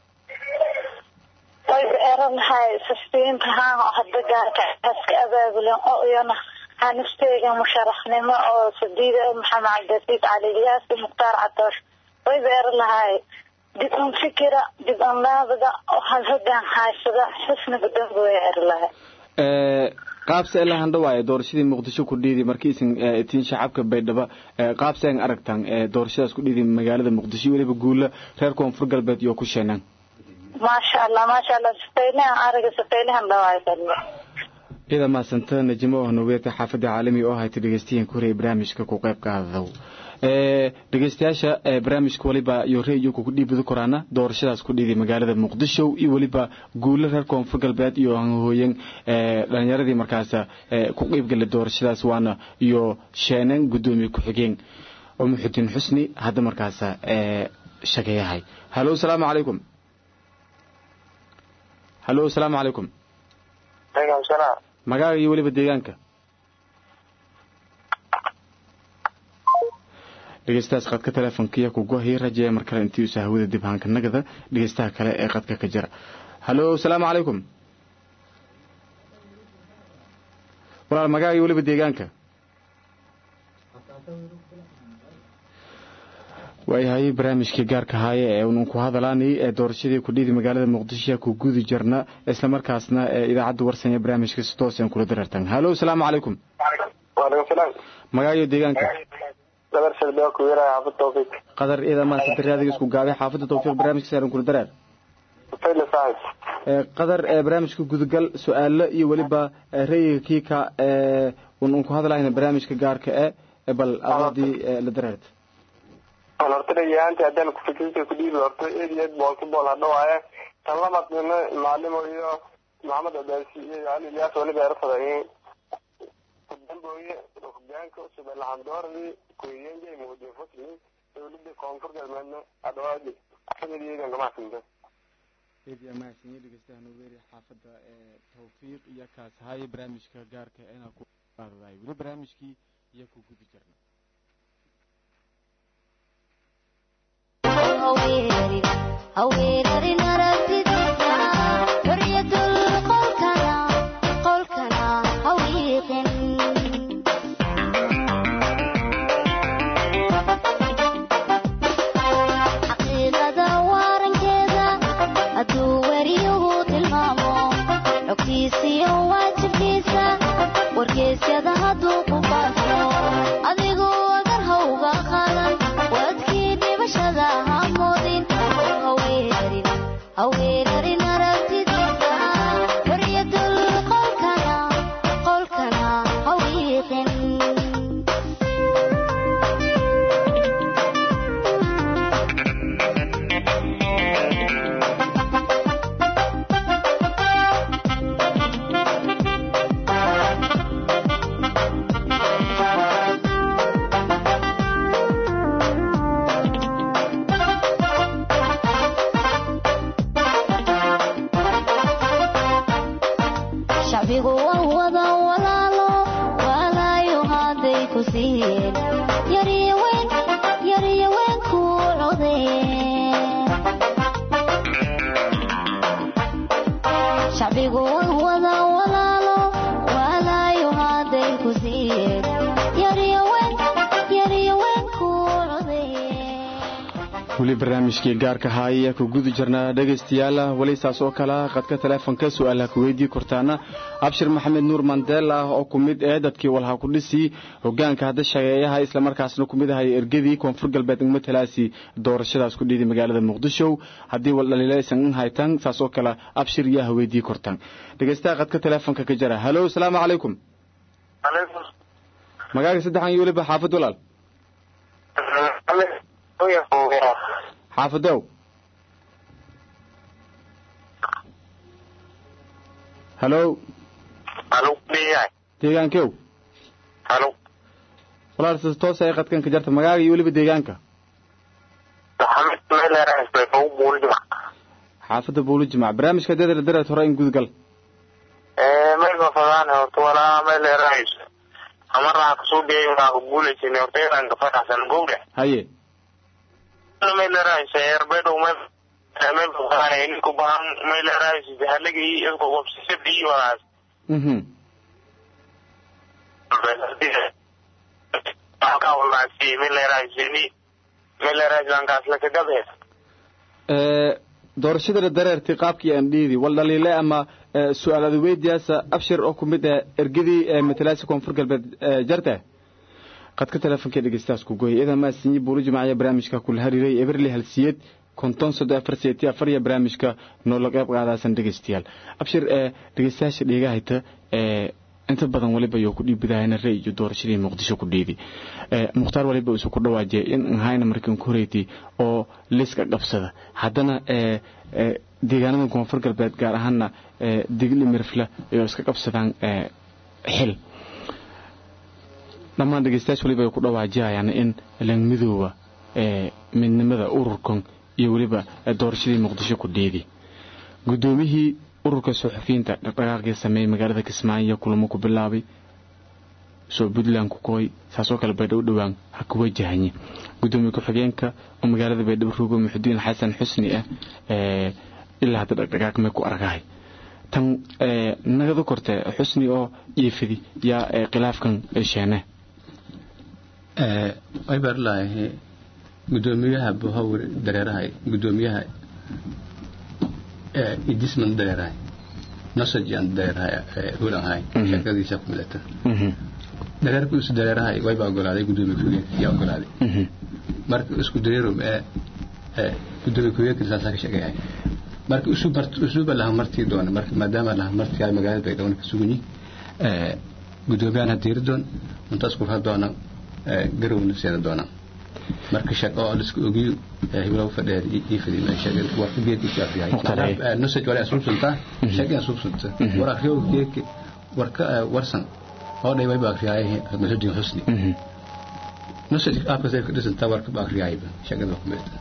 eranahay sasbiinta haan oo hadda gaarka aska abaabulan oo iyana hanisteyga musharaxnimo oo sadiida maxamed cabdilasiid cali ilyaas mukhtaar cadoosh way beera lahay dib un fikira dib un naabada oo hal hogaan haysada xusniga dambe way eri lahay qaabse ela handhawaaye doorashadii muqdisho ku dhiidi markiisan tiin shacabka baydhabo qaabse an aragtaan doorashadaas ku dhiidi magaalada muqdisho weliba guula reer koonfur galbeed iyo ku sheenaan maasha allah maasha allah safaylahan ariga safaylahan dhawaayo iyada mahadsanta najimo oo nogeeta xaafadda caalami oo hayta dhegeystayaen ku horeyay barnaamijka ku qayb qaadadow dhegeystayaasha barnaamijka waliba iyo reyuku ku dhiibadi koraana doorashadaas ku dhiiday magaalada muqdisho iyo weliba guulo reer koonfur galbeed iyo hooyen dhalinyaradii markaas ku qeybgala doorashadaas waana iyo sheenan gudoomiye ku-xigeen oo muxudiin xusni hadda markaas shageeyahay halo asalaamu calaykum halo asalaamu calaykum magaaga iyo weliba deegaanka dhegeystahaas qadka teleefonkiiyo kugohii rajeeya mar kale intii usa hawada dib haanka nagada dhegeystaha kale ee qadka ka jira halo asalaamu calaykum walaal magaaga iyo weliba deegaanka waayahay barnaamijkii gaarka haaye ee unan ku hadalaanay ee doorashadii kudhiidi magaalada muqdisho ku gudi jirna islamarkaasna ee idaacadda warsanya barnaamijka si tooseen kula dareertan halo asalaamu calaykum magaaga iyo deegaanka qadar iidamaa sadariyaadiga isku gaabay xaafadda tawfiiq barnaamijka saaran kula dareer qadar ee barnaamijka gudagal su-aalo iyo weliba rayiga kiika ee unan ku hadlayna barnaamijka gaarka e bal adoodii la dareerta horta dhayahaanti haddaan kufikirka ku dhiibi horta eed iyo eed boolki bool hadha waaye tan lamadnina macalimo iyo maxamed abaasi iyo ali ilyaas waliba erfadayin damboye hogaanka cusub ee laxandoordi kuyenjay muudin fusli dowladda koonfur galbeedna adhawaadi sanadiyeedan kamaxsinta eedi amaasanyi dhegeystaha nuweeri xaafadda ee tawfiiq iyo kaas haaye barnaamijka gaarka inaa ku qaadaday weli barnaamijkii iyo ku gudi jirna haweenarin aragtidiisa xoriyadul qolkana qolkana hawiiqin xaqiiqada waarankeeda hadduu weriyuhu tilmaamo xogtiisiyo waajibkiisa wargeysyada hadduu ku faafo adigu agar hawga qaadan wadkii dhibashada hamoodin haweenarin haweenarin aragtidiisa xoriyadul qolkana qolkana hawiiqin shacbigu waa wada walaalo walaayo hadday ku siiyeen yariyo weyn yariyo weyn ku codeen shacbigu waa wada walaalo walaayo hadday ku siiyeen yariyo weyn yariyo weyn ku codeen weli barnaamijkii gaarka haaya ku guda jirnaa dhegaystayaal weli saas oo kale qadka teleefonka su-aalaha ku weydii kortaana abshir maxamed nuur mandela oo ku mid ee dadkii walha ku dhisi hogaanka hadda shageeyaha islamarkaasna ku mid ahay ergadii koonfur galbeed matalaasi doorashadaas ku dhiiday magaalada muqdisho haddii waldhaliilaysan haytan saas oo kale abshir yaa weydii kortaan dhegaystaha qadka teleefonka ka jira halo asalaamu calaykum magaaga saddexan iyo weliba xaafad walaal xaafadow halo halo dhiyahay deegaankew halo walaal si toos ay qadkan ka jarta magaaga iyo weliba deegaanka maxamed meeleeraasbay ugu buuri jimac xaafadda buuli jimac barnaamijka deedala dareed hore in gudgal mayba fadaan horta walaa meeleeraas amaraha kasoo dhiyay waa ku guulaysin horta inaan ka faraxsan gowdhe haye meeleeraas erbedow meel meel fadaan ninku baan meeleeraas halagii isku qobsisay walaas mhm ee doorashada dareertii qaabkii aan dhiidi wal dhaliile ama ee, su-aal adweydiyaasa abshir oo ku mid ah ergadii ee matalaasi koonfur galbeed ee, jarta qadka teleefonka dhegeystaas ku gooyay idan maa sinyi buuli jimacaya barnaamijka kula hariiray eberli halsiyeed konton soddon afar siyeeti afar iyo barnaamijka noola qeyb qaadaasan dhegeystayaal abshir ee dhegeystayaasha dheegahayta ee inta badan waliba yoo ku dhiibidahayna rey iyo doorashadii muqdisho ku dhiidi ee mukhtaar waliba isu ku dhawaajiyay in ahayna markan ku horeyti oo liiska qabsada haddana ee ee deegaanada koonfur galbeed gaar ahaana ee digli mirfla iyo iska qabsadaan ee xil dhammaan dhegeystayaasha waliba ay ku dhawaajiyayaan in lang midooba midnimada ururkan iyo weliba doorashadii muqdisho ku dhiidi guddoomiyihii ururka suxufiyiinta dhaqdhaqaaqii sameeyey magaalada kismaayo kulamo ku bilaabay soo puntland ku kooy saasoo kale baydhabo dhowaan ha ku wajahanye gudoomiye ku-xigeenka oo magaalada baydhabo rogo muxudiin xasan xusni ah ilaa hadda dhaqdhaqaaq may ku argahay tan nagada korte xusni oo jiifidi yaa khilaafkan sheene way barlaahi gudoomiyaha buhawr dareerahay gudoomiyaha idisman dareerahay nasajan dareerahay hulanhay shakadiisa ku midata dareerku isu dareerahay wayba ogolaaday gudoomiye ku-xigeenka yaa ogolaaday marka isku dareerum ee gudoomiye ku-xigeenka saasaa ka sheegayahay marka usuuba laha martii doona marka maadaama laha martii ay magaalada baydhabo ka suganyi gudoomiyahana diiri doon intaas kurha doona garowna seena doona marka shaqo oo liska ogiyo hiblow fadheer ii fadhiyo sheegay warka geedkiisa afriyahay nusaj wala asubsunta sheegay asubsunta war afriyo geedki warka warsan oo dhay way ba afriyahay masjidin husni nusaj aabka say kadhisanta warka ba afriyahay sheegay ku meelta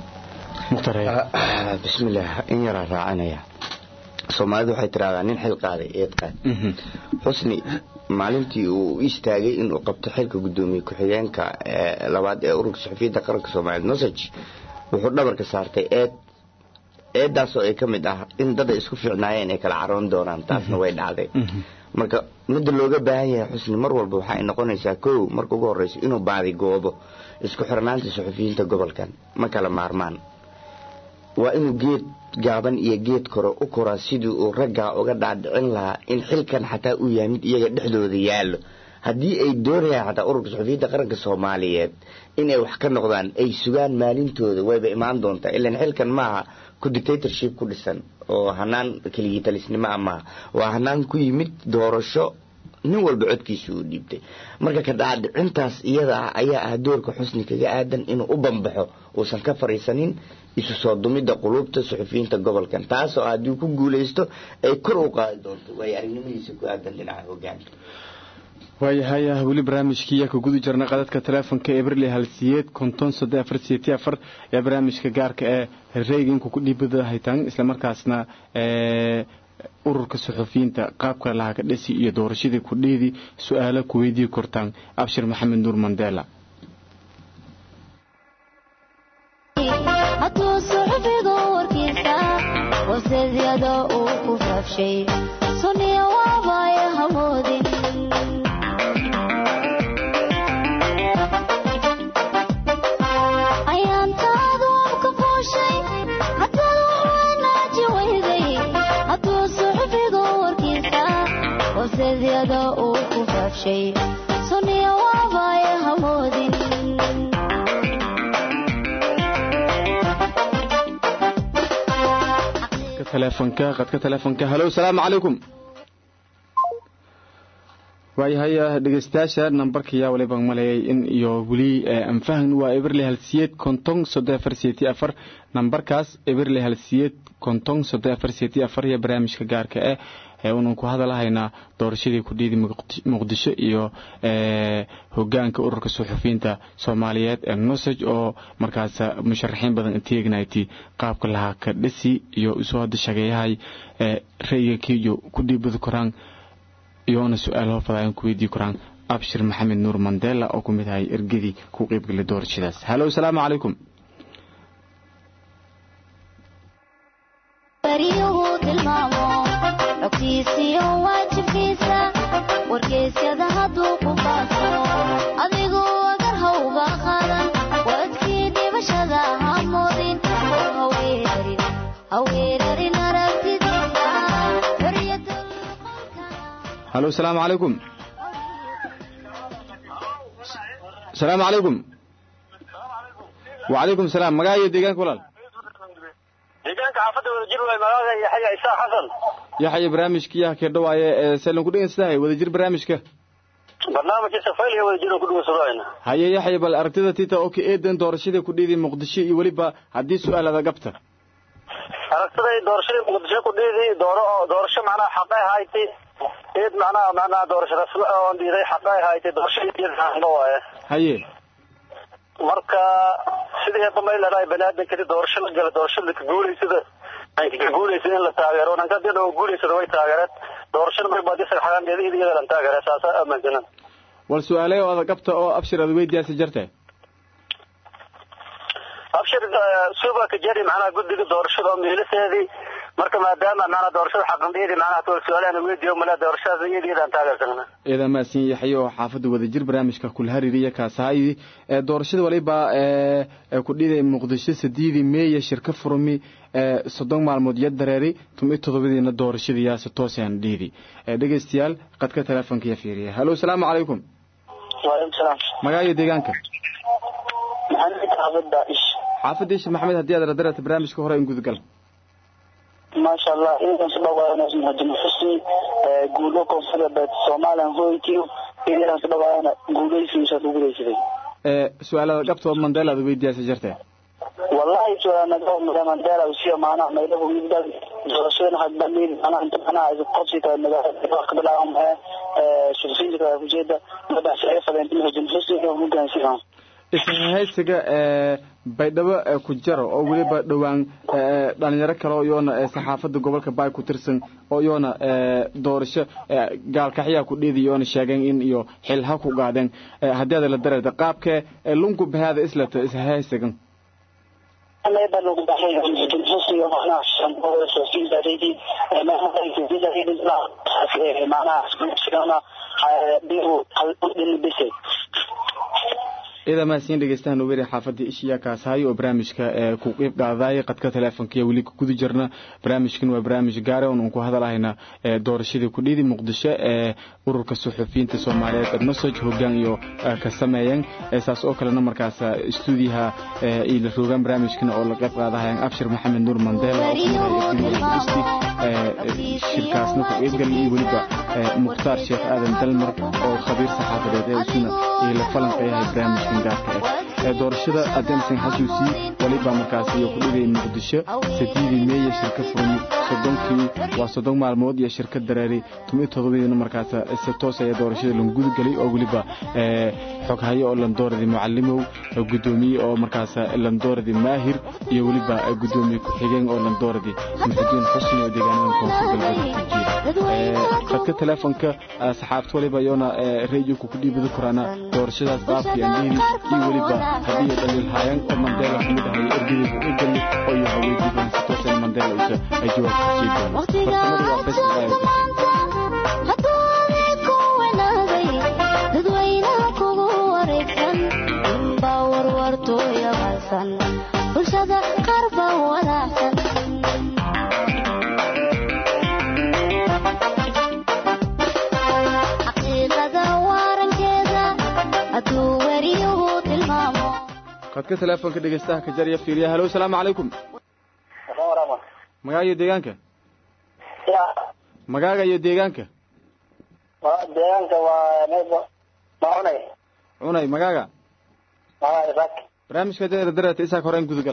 bismillaah in yaraa raacanaya soomaalidu waxay tiraahdaa nin xil qaaday eed qaad xusni maalintii uu u istaagay inuu qabto xilka gudoomiye ku-xigeenka labaad ee ururka suxufiyiinta qaranka soomaaliyeed nosaj wuxuu dhabarka saartay eed eedaasoo ay ka mid ah in dad ay isku fiicnaayeen ay kala caroon doonaan taasna way dhacday marka midda looga baahan yahay xusni mar walba waxa ay noqonaysaa kow marka ugu horreysa inuu baadi goobo isku xirnaanta suxufiyiinta gobolkan ma kala maarmaan waa inuu geed gaaban iyo geed kore u koraa sidii uu raggaa uga dhaadhicin lahaa in xilkan xataa uu yahay mid iyaga dhexdooda yaallo haddii ay doonayaan xataa ururka suxufiyiinta qaranka soomaaliyeed inay wax ka noqdaan ay sugaan maalintooda wayba imaan doontaa ilan xilkan maaha ku dictatorship ku dhisan oo hanaan keligii talisnimo ah maaha waa hanaan ku yimid doorasho nin walba codkiisa uu dhiibtay marka ka dhaadhicintaas iyada ah ayaa ah doorka xusni kaga aadan inuu u bambaxo uusan ka fariisanin isu soo dumidda quluubta suxufiyiinta gobolkan taasoo haddii ku guulaysto ay kor u qaadi doonto waayo aragnimadiisa ku aadan dhinaca hogaanka waayahaya weli barnaamijkii yaa ka guda jirna qadadka teleefonka eberle halsiyeed konton soddo afar siyeeti afar ee barnaamijka gaarka ee reeginka ku dhiibada haytaan islamarkaasna ururka suxufiyiinta qaabka lahaa ka dhesi iyo doorashadii ku dhiidi su-aalo ku weydii kortaan abshir maxamed nuur mandela hadduu suxufigu warkiisa waseedyada uu ku faafshay suniya waabaya hamoodin ayaantaadu abka fooshay haddana wanaaji weyday hadduu suxufigu warkiisa waseedyada uu ku faafshay suniya waabaya hamoodin telefonka qadka telefonka halo salaamu calaykum waayahaya dhegeystayaasha nambarka yaa waliba maleeyay in iyo weli anfahan waa eberle halsiyeed konton soddon afar siyeeti afar nambarkaas eberle halsiyeed konton soddon afar siyeeti afar iyo barnaamijka gaarka eh ee unan ku hadalahaynaa doorashadii ku dhiidi muqdisho iyo hogaanka ururka suxufiyiinta soomaaliyeed ee nosaj oo markaas musharaxiin badan inteegnati qaabka lahaa ka dhisi iyo usoo hadda shageeyahay ra'yiga kiiyo ku dhiibadi koraan iyoona su-aal fadaayan ku weydii koraan abshir maxamed nuur mandela oo ku mid ahay ergadii ku qeybgalay doorashadaas halo salaamu calaykum bariyuhu tilmaamo xogtiisiyo waajibkiisa wargeysyada hadduu ku baaso adigu agar hawga qaadan wadkii dhibashada ha moodin oo haweerarin aragtidiisa halo salaamu calaykum salaamu calaykum wacalaykum salaam magaca iyo deegaanka walaal deegaanka xaafadda wadajir waay magaaga yaxya isaaq xasan yaxya barnaamijkii yaa kee dhawaaye ee seelan ku dhegeystahay wadajir barnaamijka barnaamijka safayliga wadajir oo ku dhegeysadayna haye yaxya bal aragtida tita oo ka eedan doorashadii ku dhiidi muqdisho iyo weliba haddii su-aalada gabta aragtiday doorashadii muqdisho ku dhiidi dooro doorasho macnaha xaqay hayti eed macnaha macnaha doorasho rasmi oon dhiiday xaqay hayti doorashadii waaye haye marka sidii hadda may leedahay baniaadankadi doorasho la gala doorashada ka guulaysada ay ka guulaysada in la taageero nanka hadii dhow guulaysada way taageereen doorashada may baadi sagxaandeeda iyada lan taageere saasa aaminsanan wal su-aaley oo ada qabta oo abshir ada weydiyaasa jirte abshir suba ka jari macnaha guddiga doorashada oo miiliseedii marka maadaama macnaha doorashada xaqandeedii macnaha tool su-aalahan weydiiyo mala doorashada iyada iyadaan taageersanana eeda maasin yaxye oo xaafadda wadajir barnaamijka kulhaririya kaasahaydi ee doorashada waliba ee ku dhiday muqdisho sadiidi meeya shirka furmi ee soddon maalmood iyo dareeri tumi todobadiina doorashadiyaasi toosaan dhiidi ee dhegeystayaal qadka teleefonkiya fiiriya hallo asalaamu calaykum waalaikum salaam magaayo deegaanka maxamed xaafadda ish xaafadda ish maxamed haddii aad radarata barnaamijka hore in gudagal maasha allah idan sudhawaana muhajin xusni guulo koonfur galbeed somalilan hoytiyo idan sudhawaana guulaysiisa guulaysaday ee su-aalada qabtood mandela ada weydiyaasa jirte wallahi suaanaa mandela usiya maanaha maylahu midbad doorashada hadbamin maanaha inta maanaha qabsi kale magaalada ka bilaabama shirfiinta kale ujeeda madaxshaga fadeen muhajin xusni iyo hogaansiga ishaysiga ee baydhabo ee ku jaro oo weliba dhowaan dhalinyaro kale oo iyoona saxaafadda gobolka baay ku tirsan oo iyoona doorasho gaalkaxyaa ku dheedi iyoona sheegeen in iyo xil ha ku gaadheen haddii aad la dareerta qaabkee lungu bahaada islata ishaysigan ida mahadsiin dhegeystahan weri xaafadda ishiya kaashayo oo barnaamijka ku qiib qaadayay qadka teleefonkiya weli ku guda jirna barnaamijkan waa barnaamij gaare oon uun ku hadalahayna doorashadii kudhiidi muqdisho ee ururka suxufiyiinta soomaaliyeed edmasoj hogaan iyo ka sameeyeen saas oo kalena markaas stuudiyaha la roogaan barnaamijkan oo la qayb qaadahayaan abshir maxamed nuur mandela shirkaasna ku qeybgal iyo weliba mukhtaar sheekh aadan dalmar oo khabiir saxaafadeed ee isuna iyo la falanqeeyahay barnaamijkan gaarka ah doorashada adeemsan xasuusii waliba markaas iyo ku dhigay muqdisho sadiidii meeya shirka furmi soddonkii waa soddon maalmood iyo shirka dareeri tumi todobadiina markaas si toos ayaa doorashada lagu gudagelay oo weliba xoghayo oo landooradii mucalimow gudoomiye oo markaas landooradii maahir iyo weliba gudoomiye ku-xigeen oo landooradii muxudiin xusni oo deegaanada koonfur galbeed ku jiira qadka teleefonka saxaabta waliba iyoona radiyoka ku dhiibada koraana doorashadaas qaabkii aan dhihi iyo weliba haddii dhaliil haayaan oo mandela kamid ahay ergadiisa u gali oo iyo haweydiiban si toosan mandela isa ay jawaab ku sii doono farsamada waa facebook dadweynaha kugu wareegsan inbaa warwartooya balsan bulshada qaar baa walaacsan xaqiiqada waarankeeda hadduu weriyuhu tilmaamo qadka teleefonka dhegeystaha ka jarya fiiriya halo asalaamu calaykum magaaga iyo deegaanka magaaga iyo deegaanka deegaanka waa maunay cunay magaaga isak barnaamijka deera dareerta isaak horeen gudagal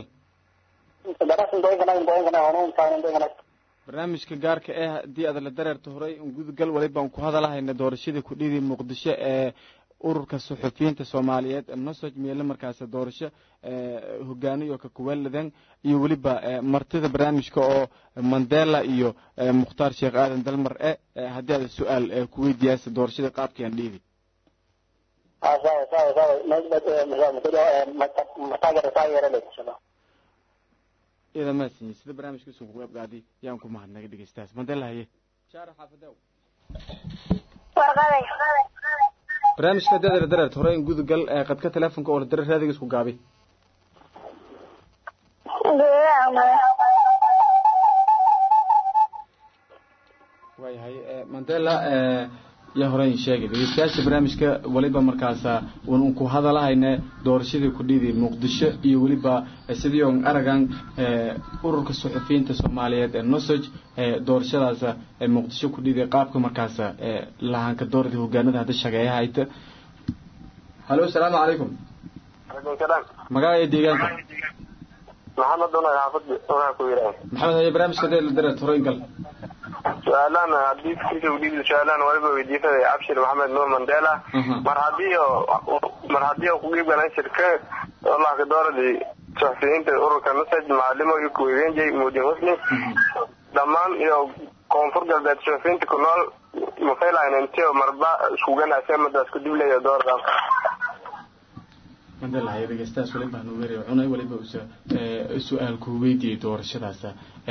barnaamijka gaarka eh haddii aad la dareerta horey un gudagal walibaan ku hadalahayna doorashadii kudhidii muqdisho ee ururka suxufiyiinta soomaaliyeed nosoj meele markaas doorasho hogaaniyo ka kuweeladan iyo weliba martida barnaamijka oo mandela iyo mukhtaar sheekh aadan dalmar e haddii aad su-aal ku weydiyaasa doorashada qaabkiiaan dhiidi ida maasinye sida barnaamijka isu ku qeybqaadi yaan ku mahadnaga dhegeystaas mandela haye barnaamijka haddii dareert hore in gudagal qadka teleefonka oo la dare raadiga isku gaabay waayahay mandela yaa horeyn sheegay dhegeystayaasha barnaamijka waliba markaasa un ku hadalahayne doorashadii kudhidi muqdisho iyo weliba sidii on aragan ururka suxufiyiinta soomaaliyeed ee nosoj doorashadaas muqdisho kudhidi qaabka markaasa lahaanka dooradii hogaanada hadda shageeyaha hayta halo asalaamu calaykum magaaga iyo deegaanka maxamed una xaafad una ku yidhaah maxamed haye barnaamijka dee la dareert horeyn gal su-aalaan haddii fikirka udhiibi su-aalaan waliba weydiisaday abshir maxamed nuur mandela mar haddii mar haddii ku qiib galan shirka wallahi kadooradii suxufiyiinta ururka nusaj macalimo iyo kuweydeenjay muudin husni dhammaan iyo koonfur galbeed suxufiyiinta ku nool mafaylaynantiyo marba iskuganasee madaas ku dibleeya dooradan mandalahay dhegeystayaas waliba nu weeraya cunay waliba su-aal ku weydiiyey doorashadaasa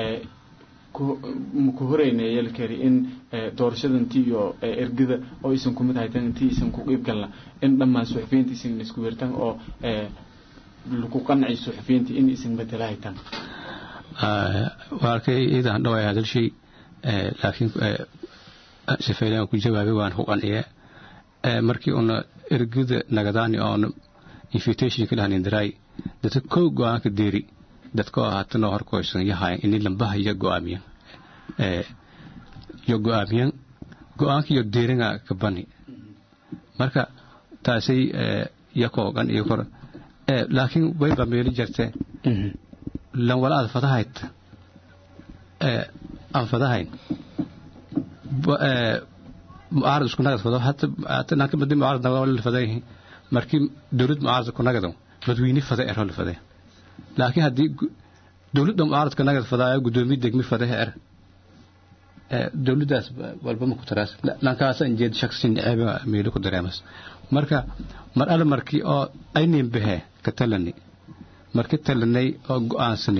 ku horeynaya yalkeri in doorashadanti iyo ergada oo isan kumid haytan intii isan ku qiib galna in dhammaan suxufiyiinta isan isku weertaan oo lagu qancay suxufiyiinta in isan bedela haytaan waa arkay iidan dhaway hadalshay laakiin sifeelaan ku jawaabay waan ku qanciye markii una ergada nagadaani oona invitation ka dhahanin daray dadka kow go-aanka deeri dadka oo haatanoo horkoysan yahayan ini lambaha iyo go-aamiyan iyo go-aamiyan go-aanka iyo deeringa ka bani marka taasay yakoogan iyo kor laakiin wayba meeli jirte lan wala aad fadahayd aan fadahayn mucaarad isku nagad fado hata nanka madi mucaarad nagada wala fadayihin markii dowlad mucaarad ku nagado dadweyne fada er hol fade laakiin haddii dowladda mucaaradka nagad fadaayo gudoomiye degmi fadaha er dowladdaas walba ma ku taraas lankaasa injeed shaksin ceeba meelo ku dareemas marka mar alle markii oo aynin bahe ka talani markii talanay oo go-aansani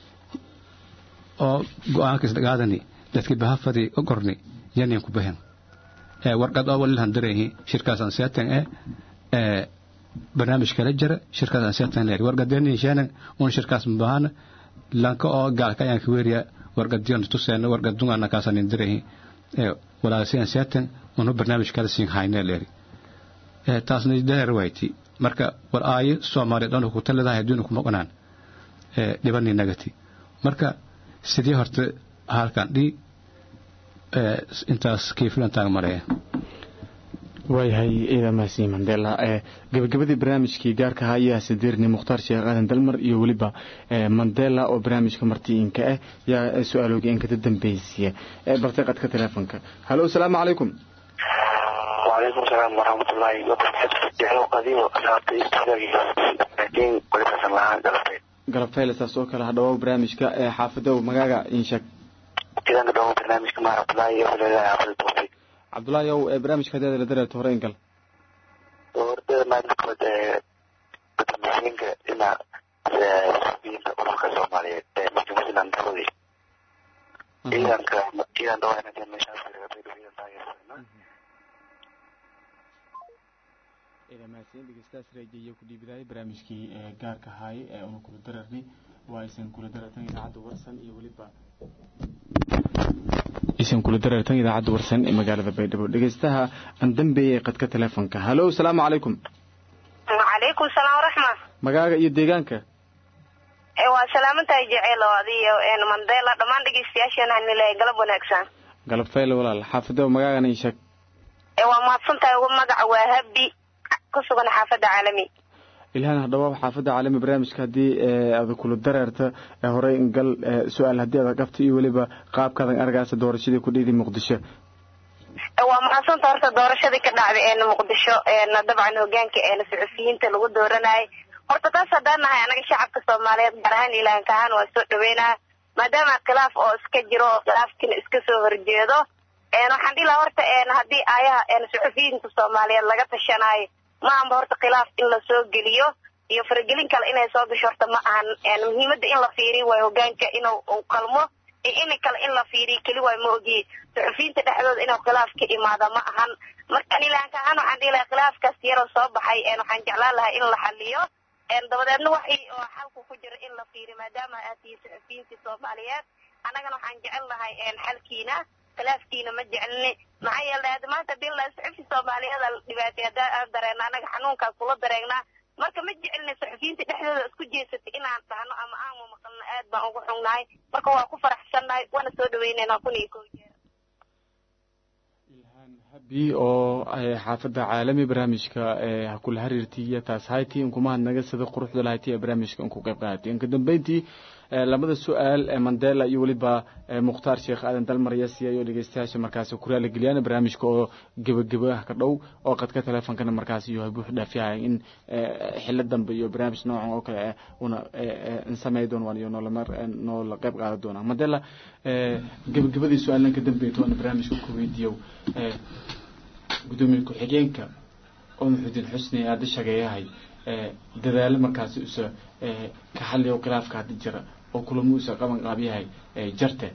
oo go-aanka isdhagaadani dadkii baha fadi u qorni yanin ku bahen warqad oo walilan dareehi shirkaasaan seatan ee barnaamij kala jira shirkaas aan seatan leer warqadeenin sheenan un shirkaas mabahana lanka oo gaalka ayaan ka weeriya warqadiyon tuseena warqadungaana kaasanin dareehi walaasi aan seatan unu barnaamij kala siin hayne leeri taasna dheer wayti marka war aayo soomaaliya dhan ku taladahay adduun kuma qanaan dhibani nagati marka sidii horta halkan dhii intaas kiifilantaan maleeya waayahay ciidan mahadsan mandela gabagabadii barnaamijkii gaarka ahaa ayaa sadeerni mukhtaar sheekh aadan dalmar iyo weliba mandela oo barnaamijka martiinka ah yaa su-aalooga inkada dambaysiya bartay qadka teleefonka halo asalaamu calaykum وعليكم السلام ورحمة الله وبركاته جعلوا قديم أصحابتي استغلالي لكن كل فسن لها قلبين galabtayla saas oo kale hadhawow barnaamijka ee xaafadow magaaga insheeg كذا قدوم برنامج كما أطلعي ولا عبد التوفيق cabdulaahi ow ee barnaamijka hadeeda la dareerto hore ingal ورد ما نقود بتمثيلك إن سبيل أمك الصومالية مجموعة الأنترودي إذا كان إذا دوانا كان مشاكل غير في الطاير ila mahadsan dhegeystayaas reejiyo ku dhiibidayay barnaamijkii gaarka ahaay ee una kula dararnay waa aysan kula darartan idaacadda warsan iyo weliba aysan kula darartan idaacadda warsan ee magaalada baydhabo dhegeystaha aan dambeeyay qadka teleefonka halo asalaamu calaykum wacalaykum salaam waraxma magaaga iyo deegaanka waa salaamantahay jeceelo adiyo mandela dhammaan dhegeystayaasheena hanileeya galab wanaagsan galab fayle walaal xaafadow magaagana ii sheeg waa mahadsantahay ugu magaca waa habi kusugan xaafadda caalami ilhaan hadhawaab xaafadda caalami barnaamijka haddii aad kula dareerta horey gal su-aal haddii aad qabta iyo weliba qaabkaadan argaasa doorashadii ku dhiidi muqdisho waa mahadsanta horta doorashadii ka dhacday muqdisho dabcan hogaanka suxufiyiinta lagu dooranayay horta taas haddaan nahay anaga shacabka soomaaliyeed gaar ahaan ilaanka ahaan waa soo dhaweynaa maadaama khilaaf oo iska jiro oo khilaafkiina iska soo horjeedo waxaan dhihi lahaa horta haddii aayaha suxufiyiinta soomaaliyeed laga tashanaayo ma ahanba horta khilaaf in la soo geliyo iyo faragelin kale inay soo gasho horta ma ahan muhiimadda in la fiiriyo waay hogaanka inuu qalmo iyo in kale in la fiiriyo keli waay ma ogiye suxufiyiinta dhexdooda inuu khilaaf ka imaada ma ahan marka ilaanka ahaan waxaan dhihi lahaa khilaafkaas yaroo soo baxay waxaan jeclaan lahaa in la xaliyo dabadeedna waxay oo xalku ku jira in la fiiriyo maadaama aad tihiin suxufiyiintii soomaaliyeed annagana waxaan jecel lahay xalkiina khilaafkiina ma jecelni maxaa yeelay hadda maanta hadii la suxufi soomaaliyeed la dhibaatay haddaan aan dareena annaga xanuunkaas kula dareenaa marka ma jecelni suxufiyiinta dhexdooda isku jeesatay inaan dhahno ama aan maqalno aad baan ugu xungnahay marka waa ku faraxsannahay waana soo dhaweynaynaa kun iyo kow jeer habi oo xaafadda caalami barnaamijka ha kula xiriirtiiyo taas haytii inkumahad naga sida quruxda lahayti ee barnaamijka inku qayb qaadatay inka dambeyntii labada su-aal ee mandela iyo weliba mukhtaar sheekh aadan dalmarya siyayo dhegeystayaasha markaasi kuraala geliyaan barnaamijka oo gebageba ka dhow oo qadka teleefonkana markaasi iyo buux dhaafyahay in xilo dambe iyo barnaamij noocan oo kale una samey doon waan iyo noolamar noola qayb qaadan doona mandela gebagabadii su-aalan ka dambeeyta waana barnaamijka ku weydiiyow gudoomiye ku-xigeenka oo muxudiin xusni aada shageeyahay dadaalo markaasi usa ka xaliyo khilaafka hadda jira oo kulamo usa qaban qaabyahay jarte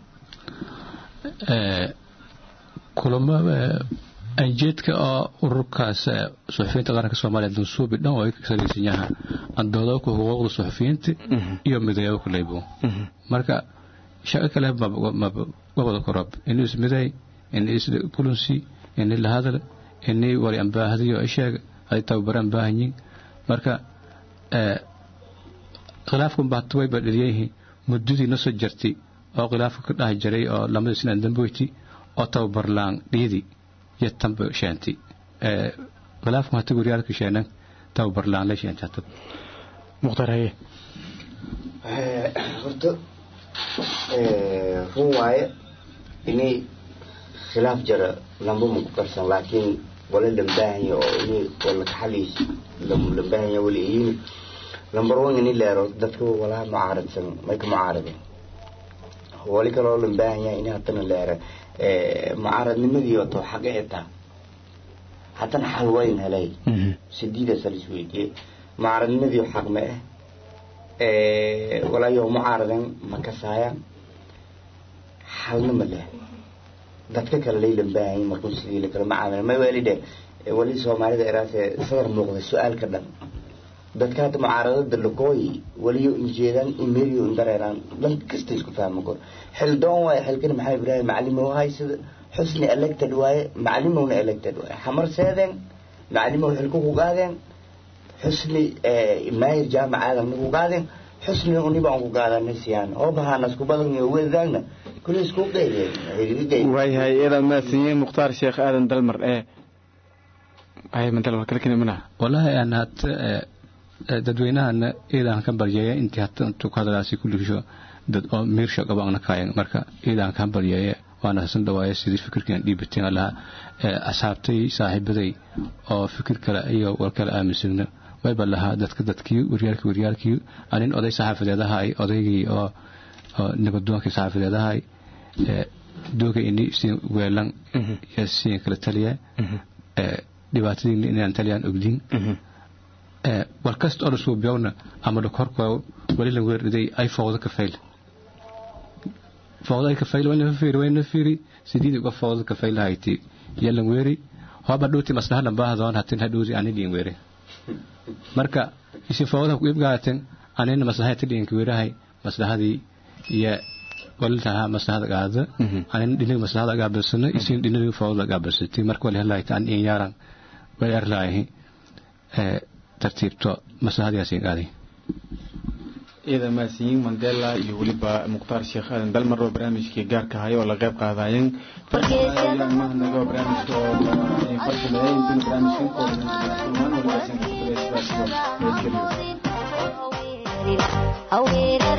kulamo anjeedka oo ururkaas suxufiyiinta qaranka soomaaliya dansuubi dhan oo ay ka salaysan yaha andoodooka xuquuqda suxufiyiinta iyo midayabo kaleybo marka shaqo kale mabada korob inuu ismiday ini iskulansi ini lahadal ini wari ambaahadiyo isheeg ay tababaraan baahanyiin marka khilaafkan baata way badhaliyayihiin muddadii na soo jartay oo khilaafka ka dhahi jiray oo lamada sinaan damboyti oo tababarlaan dhiidi iyo tanba sheentay khilaafkan hata guryaalka sheenan tababarlaan la sheentay hata mukhtaar haye horta run waaye inay khilaaf jara lamba ma ku qarsan laakiin wala lambaahanya oo inay wala kaxaliis lambaahanya wala iyini lambar one ini leero dadka walaa mucaaradsan may ka mucaaradeen wali kaloo lambaahanya ini hatana leera mucaaradnimadii wato xaqa etaa haddana xal wayn helay sidiidaasa la isweydiiyey mucaaradnimadii xaq ma ah walaayo mucaaradan ma kasaayaan xalna ma leh dadka kale lay lambaahanya markuu sidii lakala macaamila may weli dhe wali soomaalida eraase sadar muuqda su-aalka dhan dadka hadda mucaaradada lakooyi waliyo injeedaan imeriyo indareeraan dhan kasta isku fahma kor xildoon waaye xilkani maxaa ibraahim macalimow hay sida xusni elected waaye macalimowna elected waaye xamar seedeen macalimow xilku ku gaadeen xusni maayir jaamac aadan ku gaadeen xusni uniba aan ku gaadanay siyaan oo bahaana isku badan iyo wedaagna kulli isku qeydeen waayahay eedaad mahadsanyihiin mukhtaar sheekh aadan dalmar ee ay mandala war kale kina wallaahi aan hata dadweynahana iidaan ka baryeeya intii hata intuu ku hadalaasi kulligisho dad oo miirsha qabaana kaayan marka iidaan ka baryeeya waana hasan dhawaaya sidii fikirkan dhiibateen allaha asxaabtay saaxiibaday oo fikir kale iyo war kale aaminsagna wayba lahaa dadka dadkii waryaalkii waryaalkii anin oday saxaafadeedahay odaygii oo nabadoonkii saxaafadeedahay dooga ini siin weelan iyo siin kala taliya dhibaatadiina inaan taliyaan ogdiin war kasta oo lasuu biyowna ama dhakorkoo wali la weerriday ay fooqdo ka fayl fooqdo ay ka fayl wayna fiiri wayna fiiri sidiid uga fooqdo ka fayl hayti yalan weeri hoba dhuuti maslaha dhambaahdoon hatin hadhuudi ani dhiin weere marka isi fooqda ku ibgaaten anina maslaha tidhiin ka weerahay maslahadii iyo walitaha maslahada qaada anin dhinaga maslahada gaabasana isin dhinaga fooqda gaabasatay marka wali halaayta an in yaaran way arlaahi tartiibto maslahadaasi qaaday iyada maasiyiin mandela iyo weliba mukhtaar sheekh aadan dalmar oo barnaamijkii gaarka ahay oo la qayb qaadayeen mahadnago barnaamijka oo farsameeyay intina barnaamijkan kooban